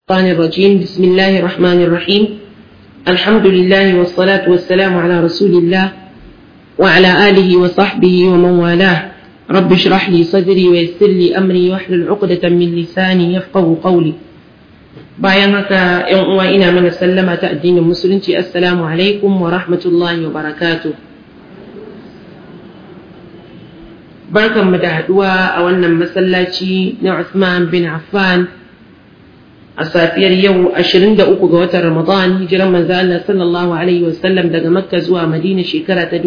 الشيطان الرجيم بسم الله الرحمن الرحيم الحمد لله والصلاة والسلام على رسول الله وعلى آله وصحبه ومن والاه رب اشرح لي صدري ويسر لي أمري واحلل عقدة من لساني يفقه قولي bayan haka ‘yan uwa ina mana sallama ta addinin musulunci assalamu alaikum wa rahmatullahi wa barakatuh barkanmu da haduwa a wannan masallaci na Uthman bin Affan a safiyar yau 23 ga watan Ramadan hijiran manzo Allah sallallahu alaihi wasallam daga Makka zuwa Madina shekara ta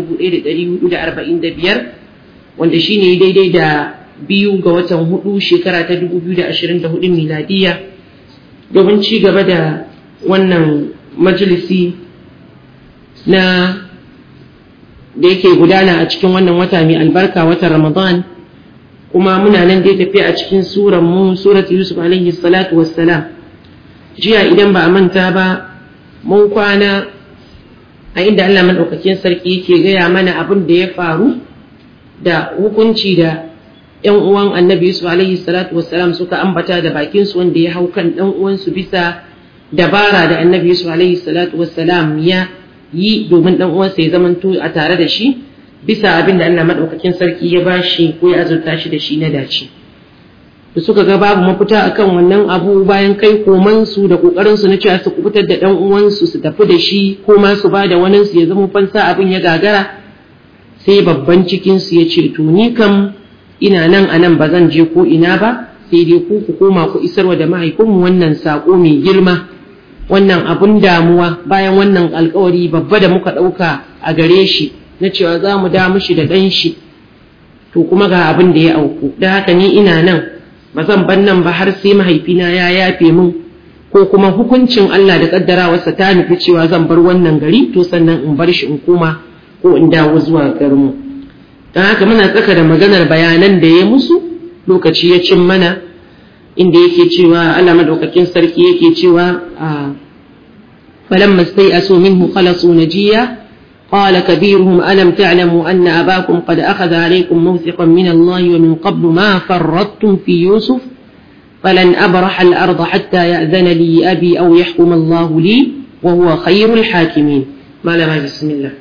1445 wanda shine daidai da biyu ga watan hudu shekara ta 2024 miladiya domin ci gaba da wannan majalisi na da yake gudana a cikin wannan wata mai albarka watan Ramadan kuma muna nan dai tafiya a cikin suran mu surat Yusuf alaihi salatu wassalam jiya idan ba a manta ba mun kwana a inda Allah madaukakin sarki yake gaya mana abin da ya faru da hukunci da ‘yan uwan annabi Yusuf alaihi salatu wassalam suka ambata da bakinsu wanda ya hau kan ɗan uwansu bisa dabara da annabi Yusuf alaihi salatu wassalam ya yi domin ɗan uwansa ya zamanto a tare da shi bisa abin da Allah maɗaukakin sarki ya bashi ko ya azurta shi da shi na dace. Da suka ga babu mafita akan wannan abu bayan kai komansu da ƙoƙarinsu na cewa su kubutar da ɗan uwansu su tafi da shi ko ma su ba da waninsu ya zama fansa abin ya gagara sai babban cikinsu ya ce to ni kam ina nan a nan ba zan je ko ina ba sai dai ku ku koma ku isarwa da mahaifinmu wannan saƙo mai girma wannan abun damuwa bayan wannan alkawari babba da muka ɗauka a gare shi na cewa za mu da mushi da ɗan shi to kuma ga abin da ya auku da haka ni ina nan ba zan ban nan ba har sai mahaifina ya yafe min ko kuma hukuncin Allah da kaddarawarsa ta nufi cewa zan bar wannan gari to sannan in bar shi in koma ko in dawo zuwa garinmu don haka muna tsaka da maganar bayanan da ya musu lokaci ya cin mana inda yake cewa Allah madaukakin sarki yake cewa a falamma stai'asu minhu khalasu najiya قال كبيرهم ألم تعلموا أن أباكم قد أخذ عليكم موثقا من الله ومن قبل ما فرطتم في يوسف فلن أبرح الأرض حتى يأذن لي أبي أو يحكم الله لي وهو خير الحاكمين ما لما بسم الله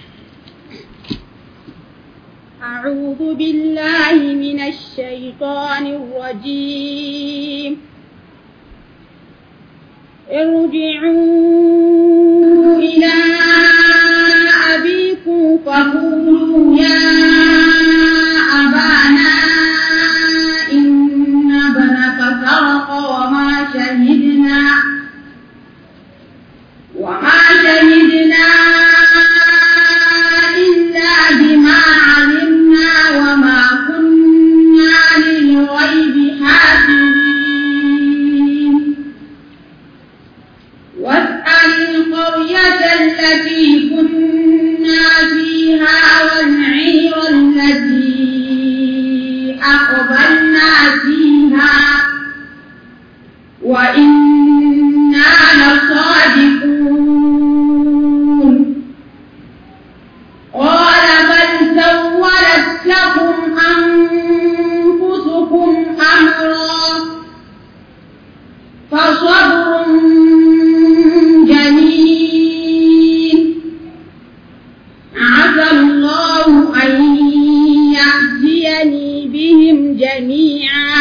أعوذ بالله من الشيطان الرجيم ارجعوا إلى أبيكم فقولوا يا أبانا إن ابنك سرق وما شهدنا وما شهدنا إلا بما علمنا وما كنا للغيب حافظين واسأل القرية التي كنا فيها والعير التي أقبلنا فيها وإنا لصادقون قال بل سولت لكم أنفسكم أمرا فصبر جميل عسى الله أن يأتيني بهم جميعا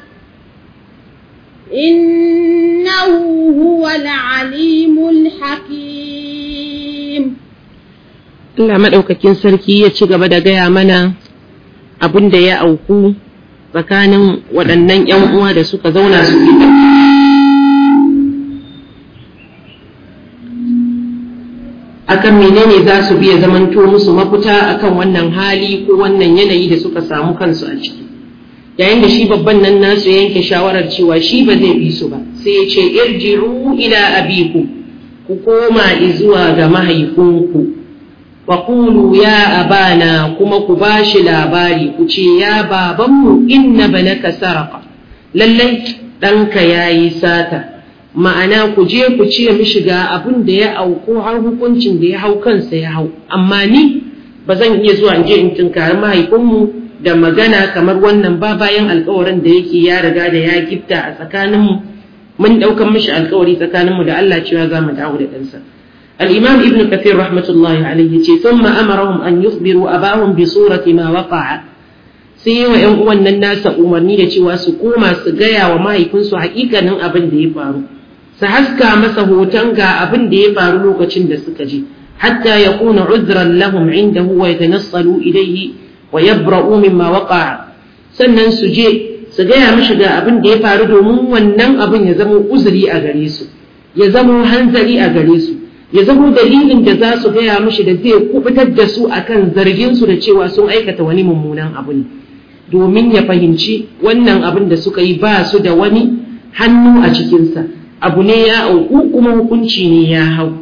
إنه هو العليم الحكيم Allah maɗaukakin sarki ya ci gaba da gaya mana abin da ya auku tsakanin waɗannan ‘yan uwa da suka zauna su akan menene za su biya zamanto musu mafita akan wannan hali ko wannan yanayi da suka samu kansu a ciki yayin da shi babban nan nasu yanke shawarar cewa shi ba zai bi su ba sai ya ce irji'u ila abikum ku koma zuwa ga mahaifinku Waƙulu ya abana kuma ku ba shi labari ku ce ya babanmu inna banaka saraka lallai ɗanka ya yi sata ma'ana ku je ku ce mishi ga abin da ya auku har hukuncin da ya hau kansa ya hau amma ni ba zan iya zuwa in je in tunkari mahaifinmu da magana kamar wannan ba bayan alkawarin da yake ya riga da ya gifta a tsakaninmu mun daukan mishi alkawari tsakaninmu da Allah cewa za mu dawo da ɗansa al-imam ibn kathir rahmatullahi alayhi ce thumma amarahum an yukhbiru abahum bi surati ma waqa'a sai wa ƴan uwan nan nasa umarni da cewa su koma su gaya wa mahaifinsu hakikanin abin da ya faru su haska masa hoton ga abin da ya faru lokacin da suka je hatta yakuna uzran lahum indahu wa yatanassalu ilayhi wa yabra'u mimma waqa'a sannan su je su gaya mishi ga abin da ya faru domin wannan abin ya zama uzuri a gare su ya zama hanzari a gare su ya zama dalilin da za su gaya mishi da zai kubutar da su akan zargin su da cewa sun aikata wani mummunan abu ne domin ya fahimci wannan abin da suka yi ba su da wani hannu a cikinsa abu ne ya auku kuma hukunci ne ya hau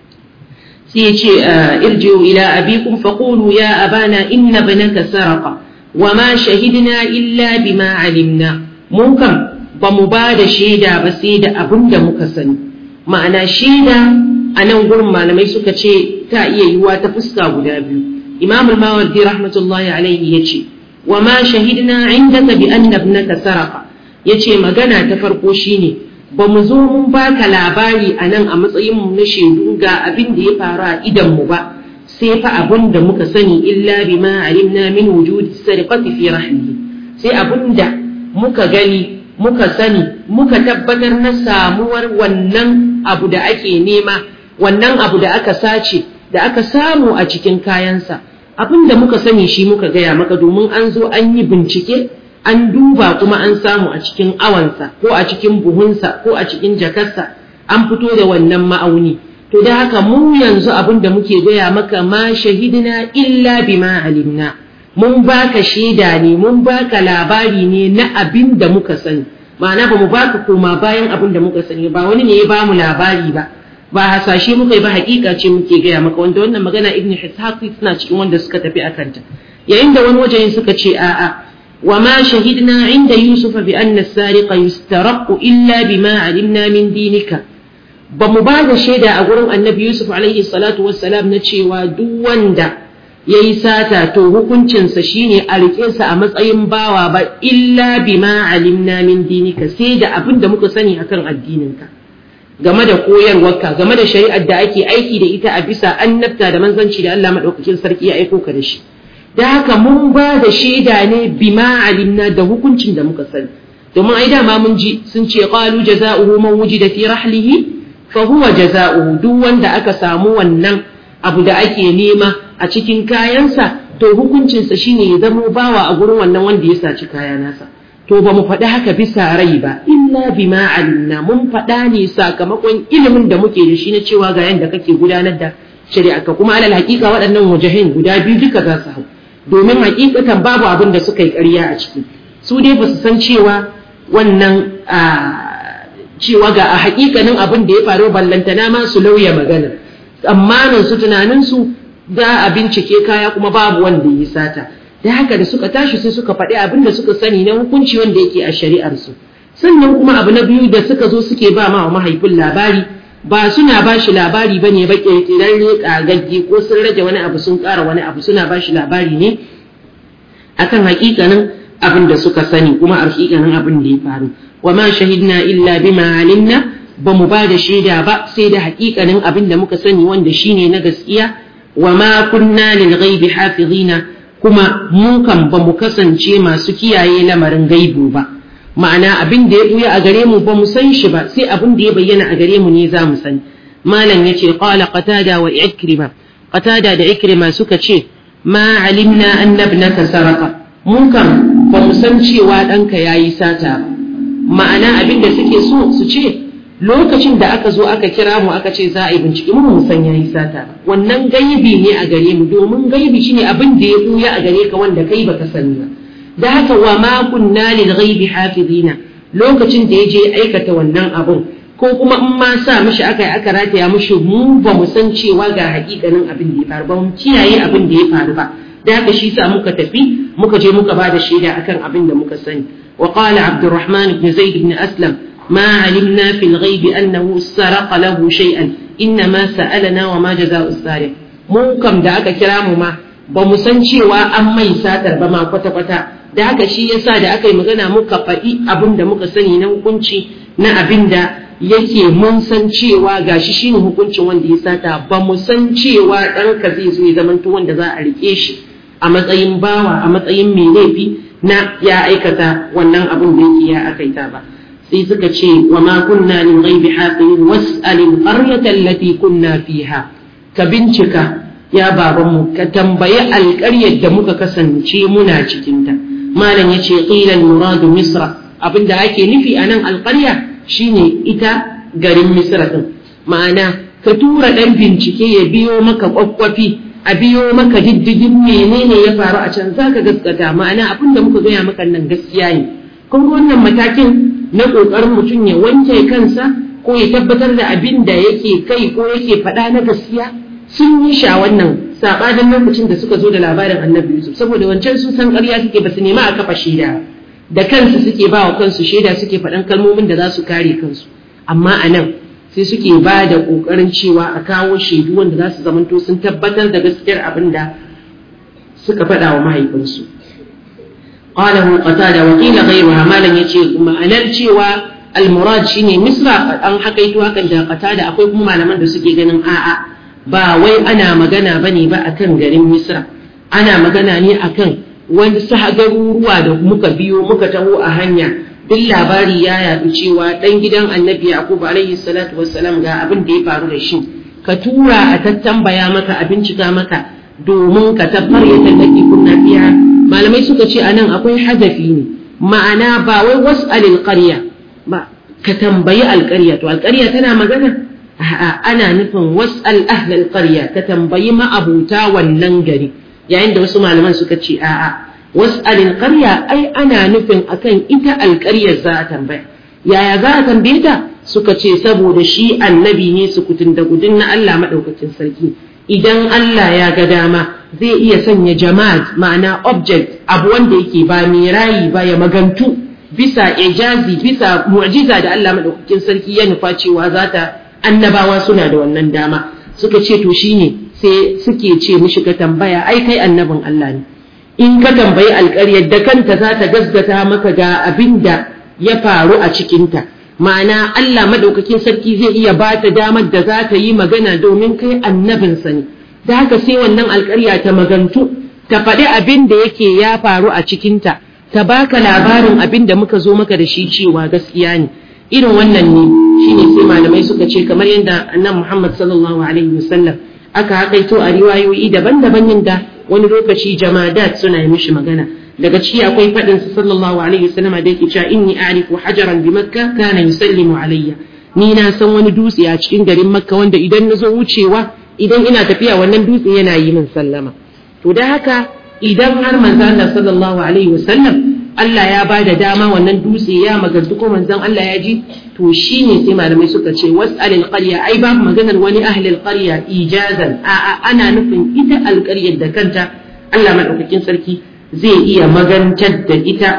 sai ya ce irji'u ila abikum faqulu ya abana inna banaka saraqa wa ma shahidna illa bima alimna mun kam ba mu ba da shaida ba sai da abin da muka sani ma'ana shaida a nan gurin malamai suka ce ta iya yiwuwa ta fuska guda biyu imam al-mawardi rahmatullahi alaihi ya ce wa ma shahidna indaka bi anna ibnaka saraqa yace magana ta farko shine ba mu zo mun baka labari a nan a matsayin mu na shaidu ga abin da ya faru a idan mu ba sai fa abin da muka sani illa bima alimna min wujudi sariqati fi rahmihi sai abin da muka gani muka sani muka tabbatar na samuwar wannan abu da ake nema wannan abu da aka sace da aka samu a cikin kayansa abin da muka sani shi muka gaya maka domin an zo an yi bincike an duba kuma an samu a cikin awansa ko a cikin buhunsa ko a cikin jakarsa an fito da wannan ma'auni to da haka mu yanzu abin da muke gaya maka ma shahidina illa bima alimna mun baka shaida ne mun baka labari ne na abin da muka sani ma'ana ba mu baka koma bayan abin da muka sani ba wani ne ya bamu labari ba ba hasashe muka yi ba hakika ce muke gaya maka wanda wannan magana ibn ishaq suna cikin wanda suka tafi akan ta yayin da wani wajen suka ce a'a wa ma shahidna inda yusuf bi anna as-sariqa yustaraqu illa bima alimna min dinika ba mu ba da shaida a gurin annabi yusuf alaihi salatu wassalam na cewa duk wanda ya yi sata to hukuncinsa shine a riƙe sa a matsayin bawa ba illa bima alimna min dinika sai da abin da muka sani akan addininka game da koyarwarka game da shari'ar da ake aiki da ita a bisa annabta da manzanci da Allah madaukakin sarki ya aiko ka da shi da haka mun ba da shaida ne bima alimna da hukuncin da muka sani domin ai dama mun ji sun ce qalu jazaohu man wujida fi rahlihi fa huwa jazaohu duk wanda aka samu wannan abu da ake nema a cikin kayansa to hukuncinsa shine ya zamo bawa a gurin wannan wanda ya saci kaya nasa to ba mu faɗi haka bisa rai ba illa bima alimna mun faɗa ne sakamakon ilimin da muke da shi na cewa ga yanda kake gudanar da shari'a ka kuma alal haƙiƙa waɗannan wajahin guda biyu duka za su hau domin haƙiƙatan babu abin da suka yi ƙarya a ciki su dai ba su san cewa wannan cewa ga a haƙiƙanin abin da ya faru ballantana ma su lauya magana tsammanin su tunanin su za a bincike kaya kuma babu wanda ya sata da haka da suka tashi sai suka faɗi abin da suka sani na hukunci wanda yake a shari'ar su sannan kuma abu na biyu da suka zo suke ba ma mahaifin labari ba suna ba shi labari ba ne ba ƙirƙirar ƙagagge ko sun rage wani abu sun ƙara wani abu suna ba shi labari ne akan haƙiƙanin abin da suka sani kuma a haƙiƙanin abin da ya faru wa ma shahidna illa bima alimna ba mu ba da shaida ba sai da haƙiƙanin abin da muka sani wanda shine na gaskiya wa ma kunna lil ghaibi hafizina kuma mu kan ba mu kasance masu kiyaye lamarin gaibu ba ma'ana abin da ya buya a gare mu ba mu san shi ba sai abin da ya bayyana a gare mu ne za mu sani malam yace qala qatada wa ikrima qatada da ikrima suka ce ma alimna anna ibnaka sarqa mun kan ba mu san cewa ɗanka yayi sata ba ma'ana abin da suke so su ce lokacin da aka zo aka kira mu aka ce za a yi bincike mu mu san yayi sata wannan gaibi ne a gare mu domin gaibi shine abin da ya buya a gare ka wanda kai baka sani ba da haka wa ma kunna lil ghaibi hafizina lokacin da ya je aikata wannan abun ko kuma in ma sa mishi aka yi aka rataya mishi mu ba mu san cewa ga hakikanin abin da ya faru ba mu kiyaye abin da ya faru ba da haka shi sa muka tafi muka je muka ba da shaida akan abin da muka sani wa qala abdurrahman ibn zaid ibn aslam ما علمنا في الغيب أنه سرق له شيئا إنما سألنا وما جزاء السارق mu kam da aka kira mu ma ba mu san cewa an mai satar ba ma kwata-kwata da haka shi yasa da aka yi magana muka faɗi abin da muka sani na hukunci na abin da yake mun san cewa gashi shine hukuncin wanda ya sata ba mu san cewa ɗanka zai zo ya zamanto wanda za a rike shi a matsayin bawa a matsayin mai laifi na ya aikata wannan abin da yake ya akaita ba sai suka ce wa ma kunna lil ghaibi hafizin was'alil qaryata allati kunna fiha ka bincika ya babanmu ka tambayi alƙaryar da muka kasance muna cikinta malam ya ce ƙilan muradu misra abinda ake nufi a nan alƙarya shine ita garin misra ɗin ma'ana ka tura ɗan bincike ya biyo maka ƙwaƙwafi a biyo maka diddigin menene ya faru a can za ka gaskata ma'ana abinda muka gaya maka nan gaskiya ne kun wannan matakin na ƙoƙarin mutum ya wanke kansa ko ya tabbatar da abin da yake kai ko yake faɗa na gaskiya sun yi sha wannan sabanin lokacin da suka zo da labarin annabi Yusuf saboda wancan sun san ƙarya suke ba su nema a kafa shaida da kansu suke ba wa kansu shaida suke faɗan kalmomin da za su kare kansu amma a nan sai suke ba da ƙoƙarin cewa a kawo shaidu wanda za su zamanto sun tabbatar da gaskiyar abin da suka faɗa wa mahaifinsu qalahu qatada wa qila ghayruha malan yace ma'anar cewa al-murad shine misra an hakaito hakan da qatada akwai kuma malaman da suke ganin a'a ba wai ana magana ba ne ba a kan garin misra ana magana ne a kan wani garuruwa da muka biyo muka taho a hanya duk labari ya yaɗu cewa ɗan gidan annabi yakubu alaihi salatu wassalam ga abin da ya faru da shi ka tura a tattambaya maka a bincika maka domin ka tabbar ya tallaki kunna fiya malamai suka ce anan akwai hadafi ne ma'ana ba wai wasu alƙarya ba ka tambayi alƙarya to alƙarya tana magana a'a ana nufin was'al ahlal qarya ka tambayi ma'abuta wannan gari yayin da wasu malaman suka ce a'a was'al qarya ai ana nufin akan ita alƙaryar za a tambaya yaya za a tambaye ta suka ce saboda shi annabi ne su kutun da gudun na Allah madaukakin sarki idan Allah ya ga dama zai iya sanya jama'a ma'ana object abu wanda yake ba mai rayi ba ya magantu bisa ijazi bisa mu'jiza da Allah madaukakin sarki ya nufa cewa za ta annabawa suna da wannan dama suka ce to shine sai suke ce mishi ka tambaya ai kai annabin Allah ne in ka tambayi alƙaryar da kanta za ta gasgata maka ga abin da ya faru a cikinta ma'ana Allah madaukakin sarki zai iya ba ta damar da za ta yi magana domin kai annabinsa ne da haka sai wannan alƙarya ta magantu ta faɗi abin da yake ya faru a cikinta ta baka labarin abin da muka zo maka da shi cewa gaskiya ne irin wannan ne shine sai malamai suka ce kamar yadda annabi Muhammad sallallahu alaihi wasallam aka hakaito a riwayoyi daban-daban yadda wani lokaci jamadat suna yi mishi magana daga ciki akwai faɗin sa sallallahu alaihi wasallam da yake cewa inni a'rifu hajaran bi makka kana yusallimu alayya ni na san wani dutse a cikin garin makka wanda idan na zo wucewa idan ina tafiya wannan dutse yana yi min sallama to da haka idan har manzo Allah sallallahu alaihi wasallam Allah ya ba da dama wannan dutse ya magantu ko manzon Allah ya ji to shine sai malamai suka ce was'alil qarya ai babu maganar wani ahlil qarya ijazan a ana nufin ita alƙaryar da kanta Allah madaukakin sarki zai iya magantar da ita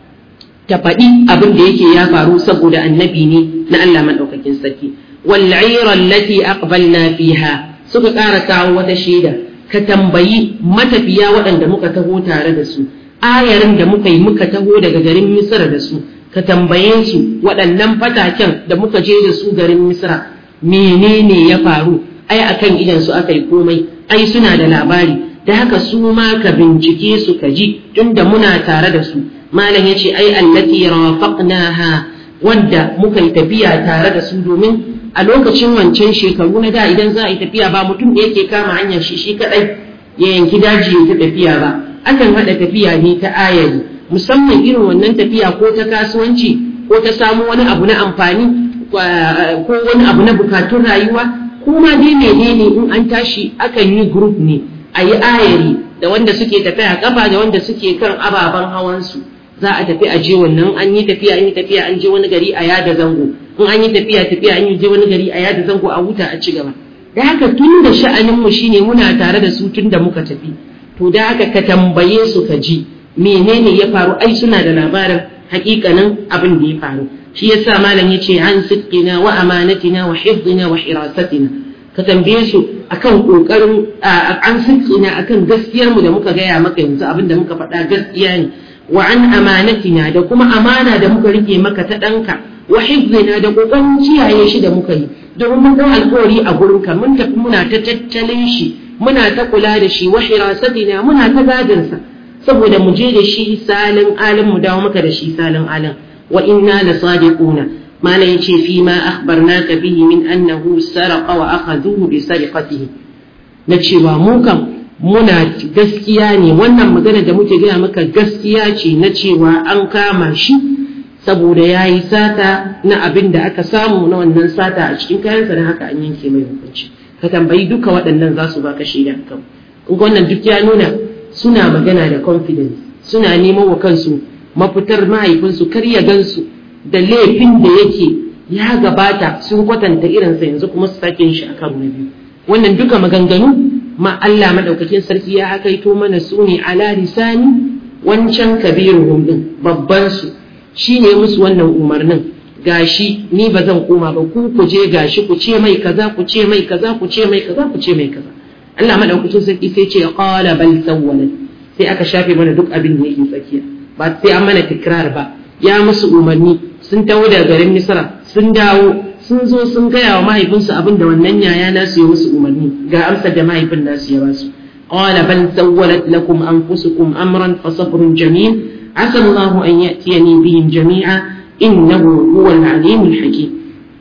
ta faɗi abin da yake ya faru saboda annabi ne na Allah madaukakin sarki wal 'ira allati aqbalna fiha suka ƙara kawo wata shaida ka tambayi matafiya waɗanda muka taho tare da su ayarin da muka yi muka taho daga garin misra da su ka tambaye su waɗannan fataken da muka je da su garin misra menene ya faru ai akan idan su aka yi komai ai suna da labari da haka su ma ka bincike su ka ji tunda muna tare da su malam ya ce ai allati rafaqnaha wanda muka yi tafiya tare da su domin a lokacin wancan shekaru na da idan za a yi tafiya ba mutum da yake kama hanyar shi shi kadai ya yanki daji ya tafiya ba akan haɗa tafiya ne ta ayari musamman irin wannan tafiya ko ta kasuwanci ko ta samu wani abu na amfani ko wani abu na bukatun rayuwa kuma dai menene in an tashi akan yi group ne a yi ayari da wanda suke tafiya kafa da wanda suke kan ababen hawansu za a tafi a je wannan an yi tafiya an yi tafiya an je wani gari a yada zango in an yi tafiya tafiya an yi je wani gari a yada zango a huta a ci gaba da haka tun da sha'aninmu shine muna tare da su tun da muka tafi to da haka ka tambaye su ka ji menene ya faru ai suna da labarin hakikanin abin da ya faru shi yasa malam yace an sidqina wa amanatina wa hifdina wa hirasatina ka tambaye su akan kokarin an sidqina akan gaskiyar mu da muka gaya maka yanzu abin da muka faɗa gaskiya ne wa an amanatina da kuma amana da muka rike maka ta ɗanka wa hifzina da kokarin kiyaye shi da muka yi domin mun dau alƙawari a gurin ka mun tafi muna ta tattalin shi muna ta kula da shi wa hirasatina muna ta gadin sa saboda mu je da shi salin alin mu dawo maka da shi salin alin wa inna la sadiquna mana yace fi ma akhbarnaka bihi min annahu saraqa wa akhadhuhu bi sariqatihi na cewa mu kam muna gaskiya ne wannan magana da muke gaya maka gaskiya ce na cewa an kama shi saboda ya yi sata na abin da aka samu na wannan sata a cikin kayansa da haka an yanke mai hukunci ka tambayi duka waɗannan za su baka shaida kan in wannan duk ya nuna suna magana da confidence suna neman wa kansu mafitar mahaifinsu kar ya gansu da laifin da yake ya gabata sun kwatanta irinsa yanzu kuma su sake shi a karo na biyu wannan duka maganganu ma Allah madaukakin sarki ya hakaito mana su ne ala lisani wancan kabiruhum din babban su shine musu wannan umarnin gashi ni ba zan koma ba ku ku je gashi ku ce mai kaza ku ce mai kaza ku ce mai kaza ku ce mai kaza Allah madaukakin sarki sai ce qala bal sawwalat sai aka shafe mana duk abin da yake tsakiya ba sai an mana tikrar ba ya musu umarni sun taho daga garin Misra sun dawo sun zo sun gaya wa mahaifinsu abin da wannan yaya nasu ya musu umarni ga amsar da mahaifin nasu ya basu qala bal sawwalat lakum anfusukum amran fa sabrun jamil asa Allah an ya'tiyani bihim jami'a innahu huwal alimul hakim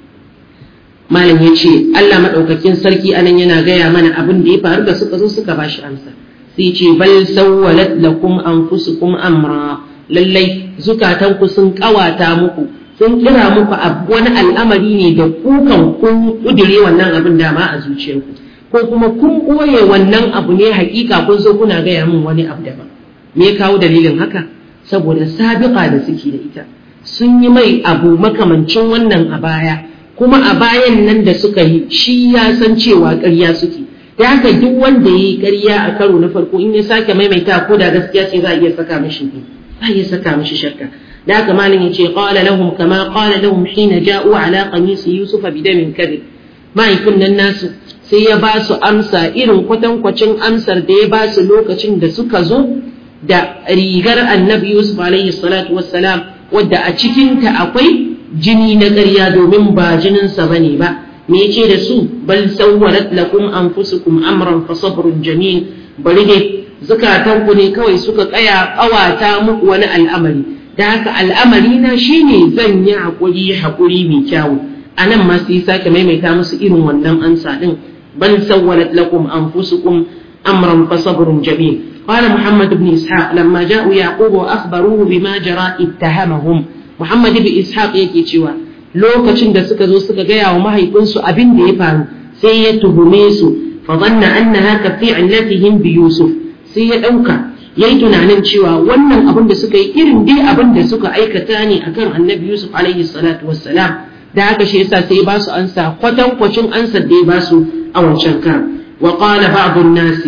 malam yace Allah madaukakin sarki anan yana gaya mana abin da ya faru da suka zo suka bashi amsa sai ce bal sawwalat lakum anfusukum amra lallai zukatanku sun kawata muku sun kira muku wani al'amari ne da kukan kun kudire wannan abin dama a zuciyarku ko kuma kun ɓoye wannan abu ne hakika kun zo kuna gaya min wani abu daban me ya kawo dalilin haka saboda sabiqa da suke da ita sun yi mai abu makamancin wannan a baya kuma a bayan nan da suka yi shi ya san cewa ƙarya suke da haka duk wanda ya yi ƙarya a karo na farko in ya sake maimaita ko da gaskiya ce za a iya saka mishi za a iya saka mishi shakka da haka malin ya ce qala lahum kama qala lahum hina ja'u ala qamisi yusuf bidamin kadhib mahaifin nan nasu sai ya ba su amsa irin kwatankwacin amsar da ya ba su lokacin da suka zo da rigar annabi yusuf alaihi salatu wassalam wadda a cikinta akwai jini na ƙarya domin ba jininsa bane ba me yace da su bal sawwalat lakum anfusukum amran fa sabrun jamil bari dai zukatanku ne kawai suka kaya kawata muku wani al'amari da haka al'amari na shine zan yi hakuri hakuri mai kyawu anan ma sai sake maimaita musu irin wannan ansa din bal sawwalat lakum anfusukum amran fa sabrun jamil قال محمد بن إسحاق لما جاءوا يعقوب وأخبروه بما جرى اتهمهم محمد بن إسحاق yake cewa lokacin da suka zo suka gaya wa mahaifinsu abin da ya faru sai ya tuhume su fa dhanna annaha ka fi'latihim bi yusuf sai ya dauka yayi tunanin cewa wannan abin da suka yi irin dai abin da suka aikata ne akan annabi yusuf alaihi salatu wassalam da haka shi yasa sai ba su ansa kwatankwacin ansar da ya ba su a wancan kan wa qala ba'd an-nas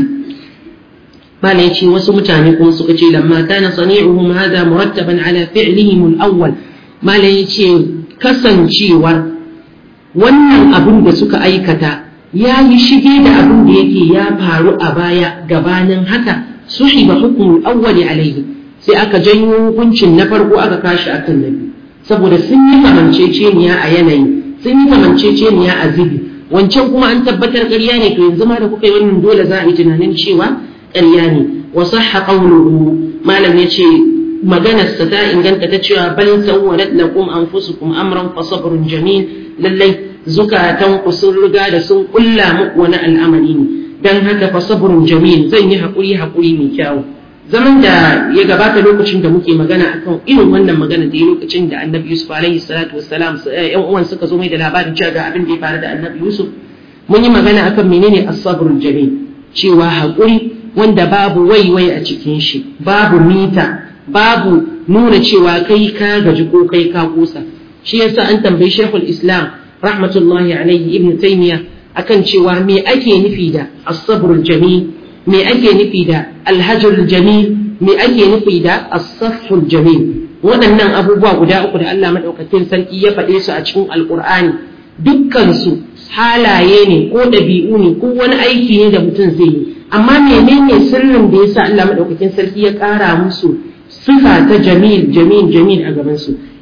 bala yace wasu mutane kuma suka ce lamma kana sani'uhum hadha murattaban ala fi'lihim al-awwal mala yace kasancewar wannan abin da suka aikata ya yi shige da abin da yake ya faru a baya gabanin haka suhiba hukumul awwali alaihi sai aka janyo hukuncin na farko aka kashi akan na biyu saboda sun yi kamanceceniya a yanayi sun yi kamanceceniya a zibi wancan kuma an tabbatar ƙarya ne to yanzu ma da kuka yi wannan dole za a yi tunanin cewa ƙarya ne wa sahha qawluhu malam yace maganarsa ta inganta ta cewa bal sawwalat lakum anfusukum amran fa sabrun jamil lallai zukatan ku sun riga da sun kulla muku wani al'amari ne dan haka fa sabrun jamil zan yi hakuri hakuri mai kyau zaman da ya gabata lokacin da muke magana akan irin wannan magana da lokacin da annabi yusuf alaihi salatu wassalam yan uwan suka zo mai da labarin cewa ga abin da ya faru da annabi yusuf mun yi magana akan menene as-sabrul jamil cewa hakuri wanda babu waiwai a cikin shi babu mita babu nuna cewa kai ka gaji ko kai ka kusa shi yasa an tambayi shekul islam rahmatullahi alaihi ibn taymiya akan cewa me ake nufi da as-sabrul jamil me ake nufi da alhajrul jamil me ake nufi da as-safhul jamil waɗannan abubuwa guda uku da Allah madaukakin sarki ya faɗe su a cikin alqur'ani dukkan su halaye ne ko ɗabi'u ne ko wani aiki ne da mutum zai yi amma menene sirrin da yasa Allah madaukakin sarki ya ƙara musu sifa ta jamil jamil jamil a gaban su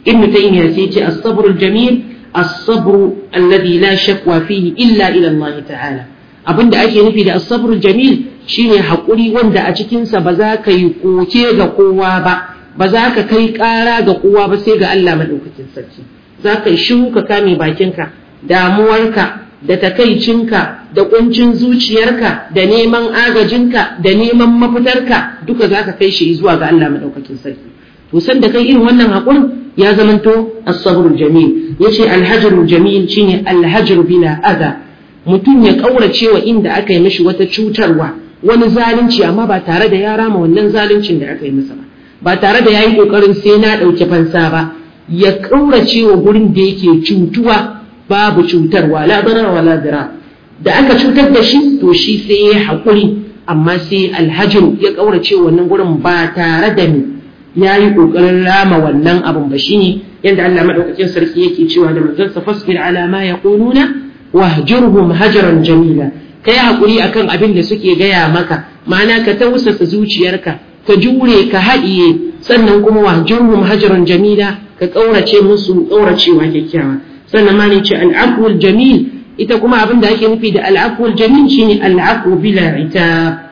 ibn taymiya sai ce as-sabr al-jamil as-sabr alladhi la shakwa fihi illa ila Allah ta'ala abinda ake nufi da as-sabr al-jamil shine hakuri wanda a cikin sa ba za ka yi koke ga kowa ba ba za ka kai ƙara ga kowa ba sai ga Allah madaukakin sarki za ka yi shiru ka kame bakinka damuwarka da takaicinka da kuncin zuciyarka da neman agajinka da neman mafitarka duka za ka kai shi zuwa ga Allah madaukakin sarki to san da kai irin wannan haƙurin ya zamanto as-sabrul jamil yace al-hajrul jamil shine al-hajr bila adha mutum ya kaurace wa inda aka yi mishi wata cutarwa wani zalunci amma ba tare da ya rama wannan zaluncin da aka yi masa ba ba tare da yayi kokarin sai na dauke fansa ba ya kaurace wa gurin da yake cutuwa babu cutarwa la darar wala dira da aka cutar da shi to shi sai ya haƙuri amma sai alhajin ya ƙaurace wannan gurin ba tare da ni ya yi ƙoƙarin rama wannan abin ba shi ne yadda Allah maɗaukakin sarki yake cewa da manzansa fasbir ala ma yaquluna wahjurhum hajaran jamila kai haƙuri akan abin da suke gaya maka ma'ana ka tausasa zuciyarka ka jure ka haɗiye sannan kuma wahjurhum hajaran jamila ka ƙaurace musu ƙauracewa kyakkyawa sannan ma ne ce al'afwul jamil ita kuma abin da ake nufi da al'afwul jamil shine al'afwu bila ita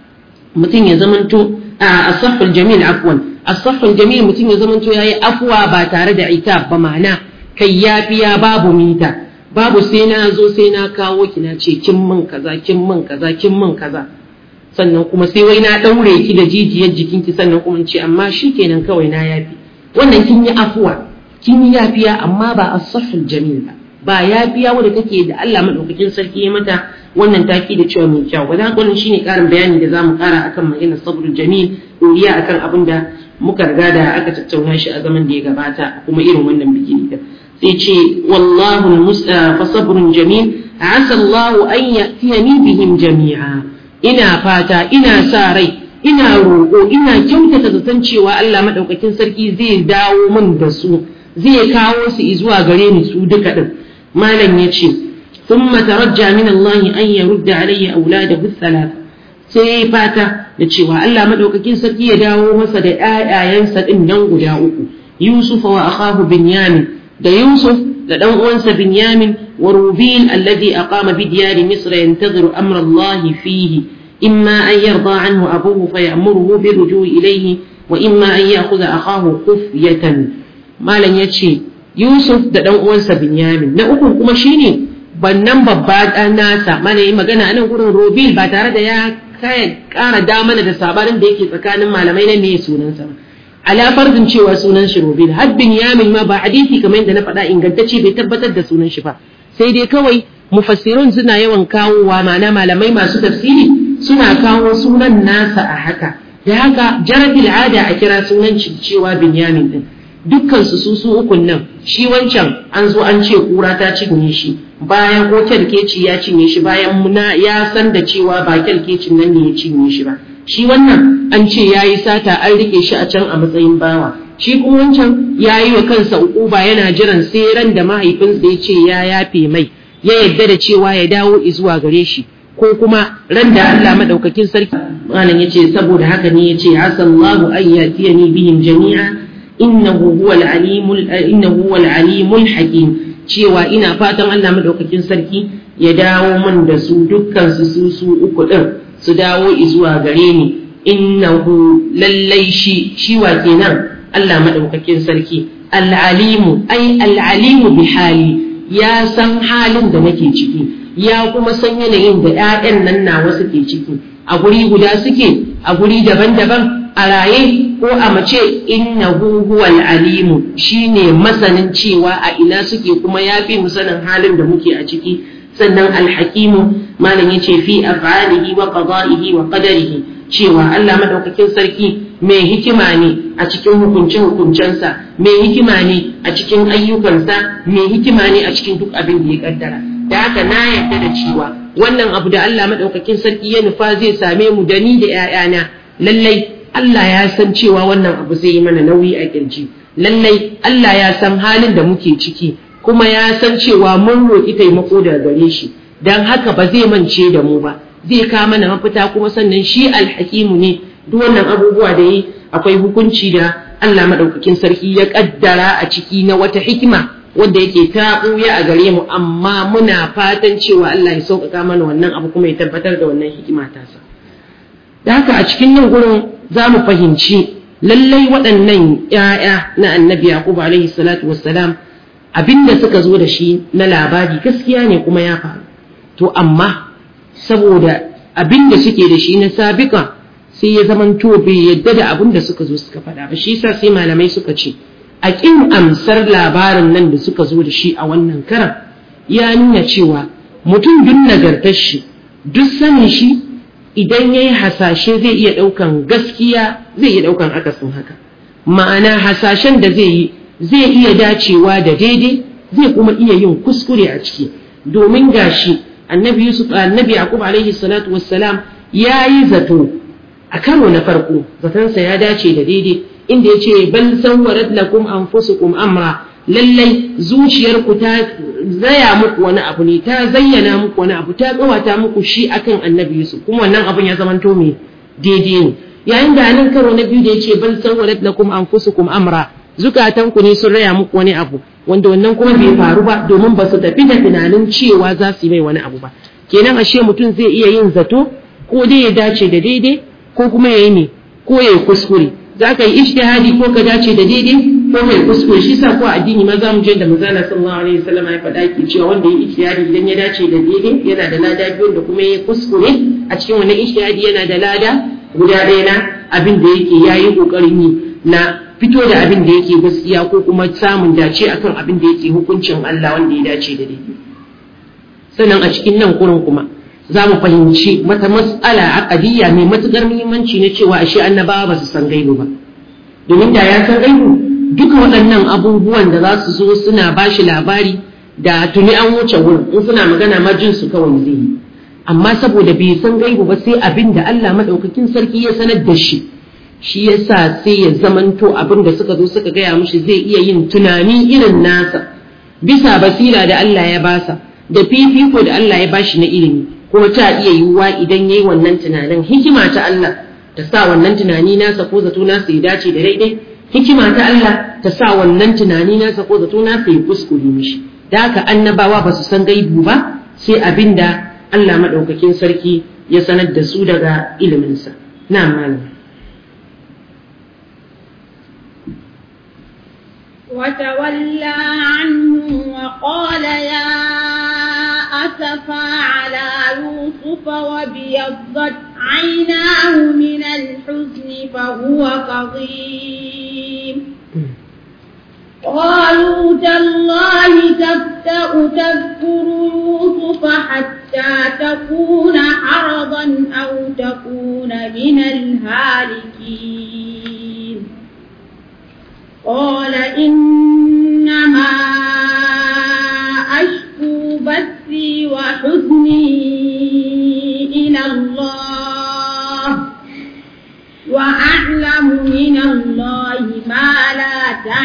mutum ya zamanto a asaful jamil afwan asaful jamil mutum ya zamanto yayi afwa ba tare da ita ba ma'ana kai yafiya babu mita babu sai na zo sai na kawo ki na ce kin min kaza kin min kaza kin min kaza sannan kuma sai wai na daure ki da jijiyar jikinki sannan kuma ce amma shikenan kawai na yafi wannan kin yi afwa kin yi yafiya amma ba a sahul jamil ba ba yafiya wanda take da Allah madaukakin sarki ya mata wannan taki da cewa mai kyau wanda wannan shine karin bayani da zamu kara akan maganar sabrul jamil doriya akan abin da muka riga da aka tattauna shi a zaman da ya gabata kuma irin wannan biki da sai ce wallahu almusta fa sabrun jamil asa Allah an yatiyani bihim jami'a ina fata ina sa rai ina roƙo ina kyautata zaton cewa Allah madaukakin sarki zai dawo min da su zai kawo su zuwa gare ni su duka din malam ya ce thumma tarajja min Allah an yarudda alayya auladahu thalatha sai fata da cewa Allah madaukakin sarki ya dawo masa da ƴaƴayensa din nan guda uku Yusuf wa akhahu Binyamin da Yusuf da dan uwansa Binyamin wa Rubil alladhi aqama bi diyari Misr yantadhiru amra Allah fihi imma an yarda anhu abuhu fayamuruhu birrujui ilayhi wa imma an ya'khudha akhahu khufyatan malam ya ce yusuf da ɗan uwansa binyamin na uku kuma shine bannan babba ɗan nasa mana yi magana a nan gurin robil ba tare da ya ƙara damana da sabanin da yake tsakanin malamai na me sunansa ba ala farzin cewa sunan shi robil har binyamin ma ba hadisi kamar yadda na faɗa ingantacce bai tabbatar da sunan shi ba sai dai kawai mufassirun suna yawan kawowa ma'ana malamai masu tafsiri suna kawo sunan nasa a haka da haka jarabil ada a kira sunan cewa binyamin din dukkan su su su ukun nan shi wancan an zo an ce kura ta cinye shi bayan ko kyalkeci ya cinye shi bayan muna ya san da cewa ba kyalkecin nan ne ya cinye shi ba shi wannan an ce ya yi sata an rike shi a can a matsayin bawa shi kuma wancan ya yi wa kansa ukuba yana jiran sai ran da mahaifinsa ya ce ya yafe mai ya yadda da cewa ya dawo zuwa gare shi ko kuma ran da Allah madaukakin sarki malam yace saboda haka ne yace asallahu an yatiyani bihim jami'a innahu huwal alimul innahu huwal alimul hakim cewa ina fatan Allah madaukakin sarki ya dawo min da su dukkan su su su uku din su dawo zuwa gare ni innahu lallai shi shi wa kenan Allah madaukakin sarki al-alimu ai al-alimu bi hali ya san halin da nake ciki ya kuma san yanayin da 'ya'yan nan nawa suke ciki a guri guda suke a guri daban-daban a raye ko a mace innahu huwal alimu shine masanin cewa a ina suke kuma ya fi mu sanin halin da muke a ciki sannan alhakimu malam yace fi af'alihi wa qada'ihi wa qadarihi cewa Allah madaukakin sarki mai hikima ne a cikin hukunce hukuncensa mai hikima ne a cikin ayyukansa mai hikima ne a cikin duk abin da ya kaddara da haka na yarda da cewa wannan abu da Allah madaukakin sarki ya nufa zai same mu da ni da 'ya'yana lallai Allah ya san cewa wannan abu zai yi mana nauyi a kirji lallai Allah ya san halin da muke ciki kuma ya san cewa mun roƙi taimako daga gare shi dan haka ba zai mance da mu ba zai ka mana mafita kuma sannan shi alhakimu ne duk wannan abubuwa da yi akwai hukunci da Allah maɗaukakin sarki ya ƙaddara a ciki na wata hikima wadda yake ta ɓuya a gare mu amma muna fatan cewa Allah ya sauƙaƙa mana wannan abu kuma ya tabbatar da wannan hikima tasa da haka a cikin nan gurin za mu fahimci lallai waɗannan ‘ya'ya na annabi Yakubu alaihi salatu wassalam abinda suka zo da shi na labari gaskiya ne kuma ya faru to amma saboda abinda suke da shi na sabika sai ya zaman to bai yadda da abin da suka zo suka faɗa ba shi yasa sai malamai suka ce a ƙin amsar labarin nan da suka zo da shi a wannan karan ya nuna cewa mutum duk nagartar shi duk sanin shi idan ya yi hasashe zai iya ɗaukan gaskiya zai iya ɗaukan akasin haka ma'ana hasashen da zai yi zai iya dacewa da daidai zai kuma iya yin kuskure a ciki domin gashi annabi yusuf annabi yaqub alaihi salatu wassalam ya yi zato a karo na farko zatonsa ya dace da daidai inda ya ce bal sawwarat lakum anfusukum amra lallai zuciyarku ta zaya muku wani abu ne ta zayyana muku wani abu ta kawata muku shi akan annabi yusuf kuma wannan abun ya zamanto mai daidai ne yayin da nan karo na biyu da ya ce bal sawwarat lakum anfusukum amra zukatanku ne sun raya muku wani abu wanda wannan kuma bai faru ba domin ba su tafi da tunanin cewa za su yi mai wani abu ba kenan ashe mutum zai iya yin zato ko dai ya dace da daidai ko kuma ya yi ne ko ya yi kuskure za ka yi ishtihadi ko ka dace da daidai ko ka yi kuskure shi sa ko addini ma za mu je da manzala sallallahu alaihi wasallam ya faɗa ki cewa wanda ya yi ishtihadi idan ya dace da daidai yana da lada biyu da kuma ya yi kuskure a cikin wannan ishtihadi yana da lada guda ɗaya na abin da yake ya yi ƙoƙarin yi na fito da abin da yake gaskiya ko kuma samun dace akan abin da yake hukuncin Allah wanda ya dace da daidai sannan a cikin nan kurin kuma za mu fahimci mata matsala aqadiyya mai matukar muhimmanci na cewa ashe annabawa ba su san gaibu ba domin da ya san gaibu duka waɗannan abubuwan da za su zo suna bashi labari da tuni an wuce wurin in suna magana ma jin su kawai zai yi amma saboda bai san gaibu ba sai abin da Allah madaukakin sarki ya sanar da shi shi yasa sai ya zamanto abin da suka zo suka gaya mishi zai iya yin tunani irin nasa bisa basira da Allah ya basa da fifiko da Allah ya bashi na ilimi kuma ta iya yiwuwa idan yayi wannan tunanin hikima ta Allah ta sa wannan tunani nasa ko zato nasa ya dace da daidai hikima ta Allah ta sa wannan tunani nasa ko zato nasa ya kuskure mishi da haka annabawa ba su san gaibu ba sai abinda Allah madaukakin sarki ya sanar da su daga iliminsa na malam وتولى عنهم وقال يا أسفا على يوسف وابيضت عيناه من الحزن فهو كظيم قالوا تالله تفتأ تذكر يوسف حتى تكون حرضا أو تكون من الهالكين قال إنما أشكو بثي وحزني إلى الله وأعلم من الله ما لا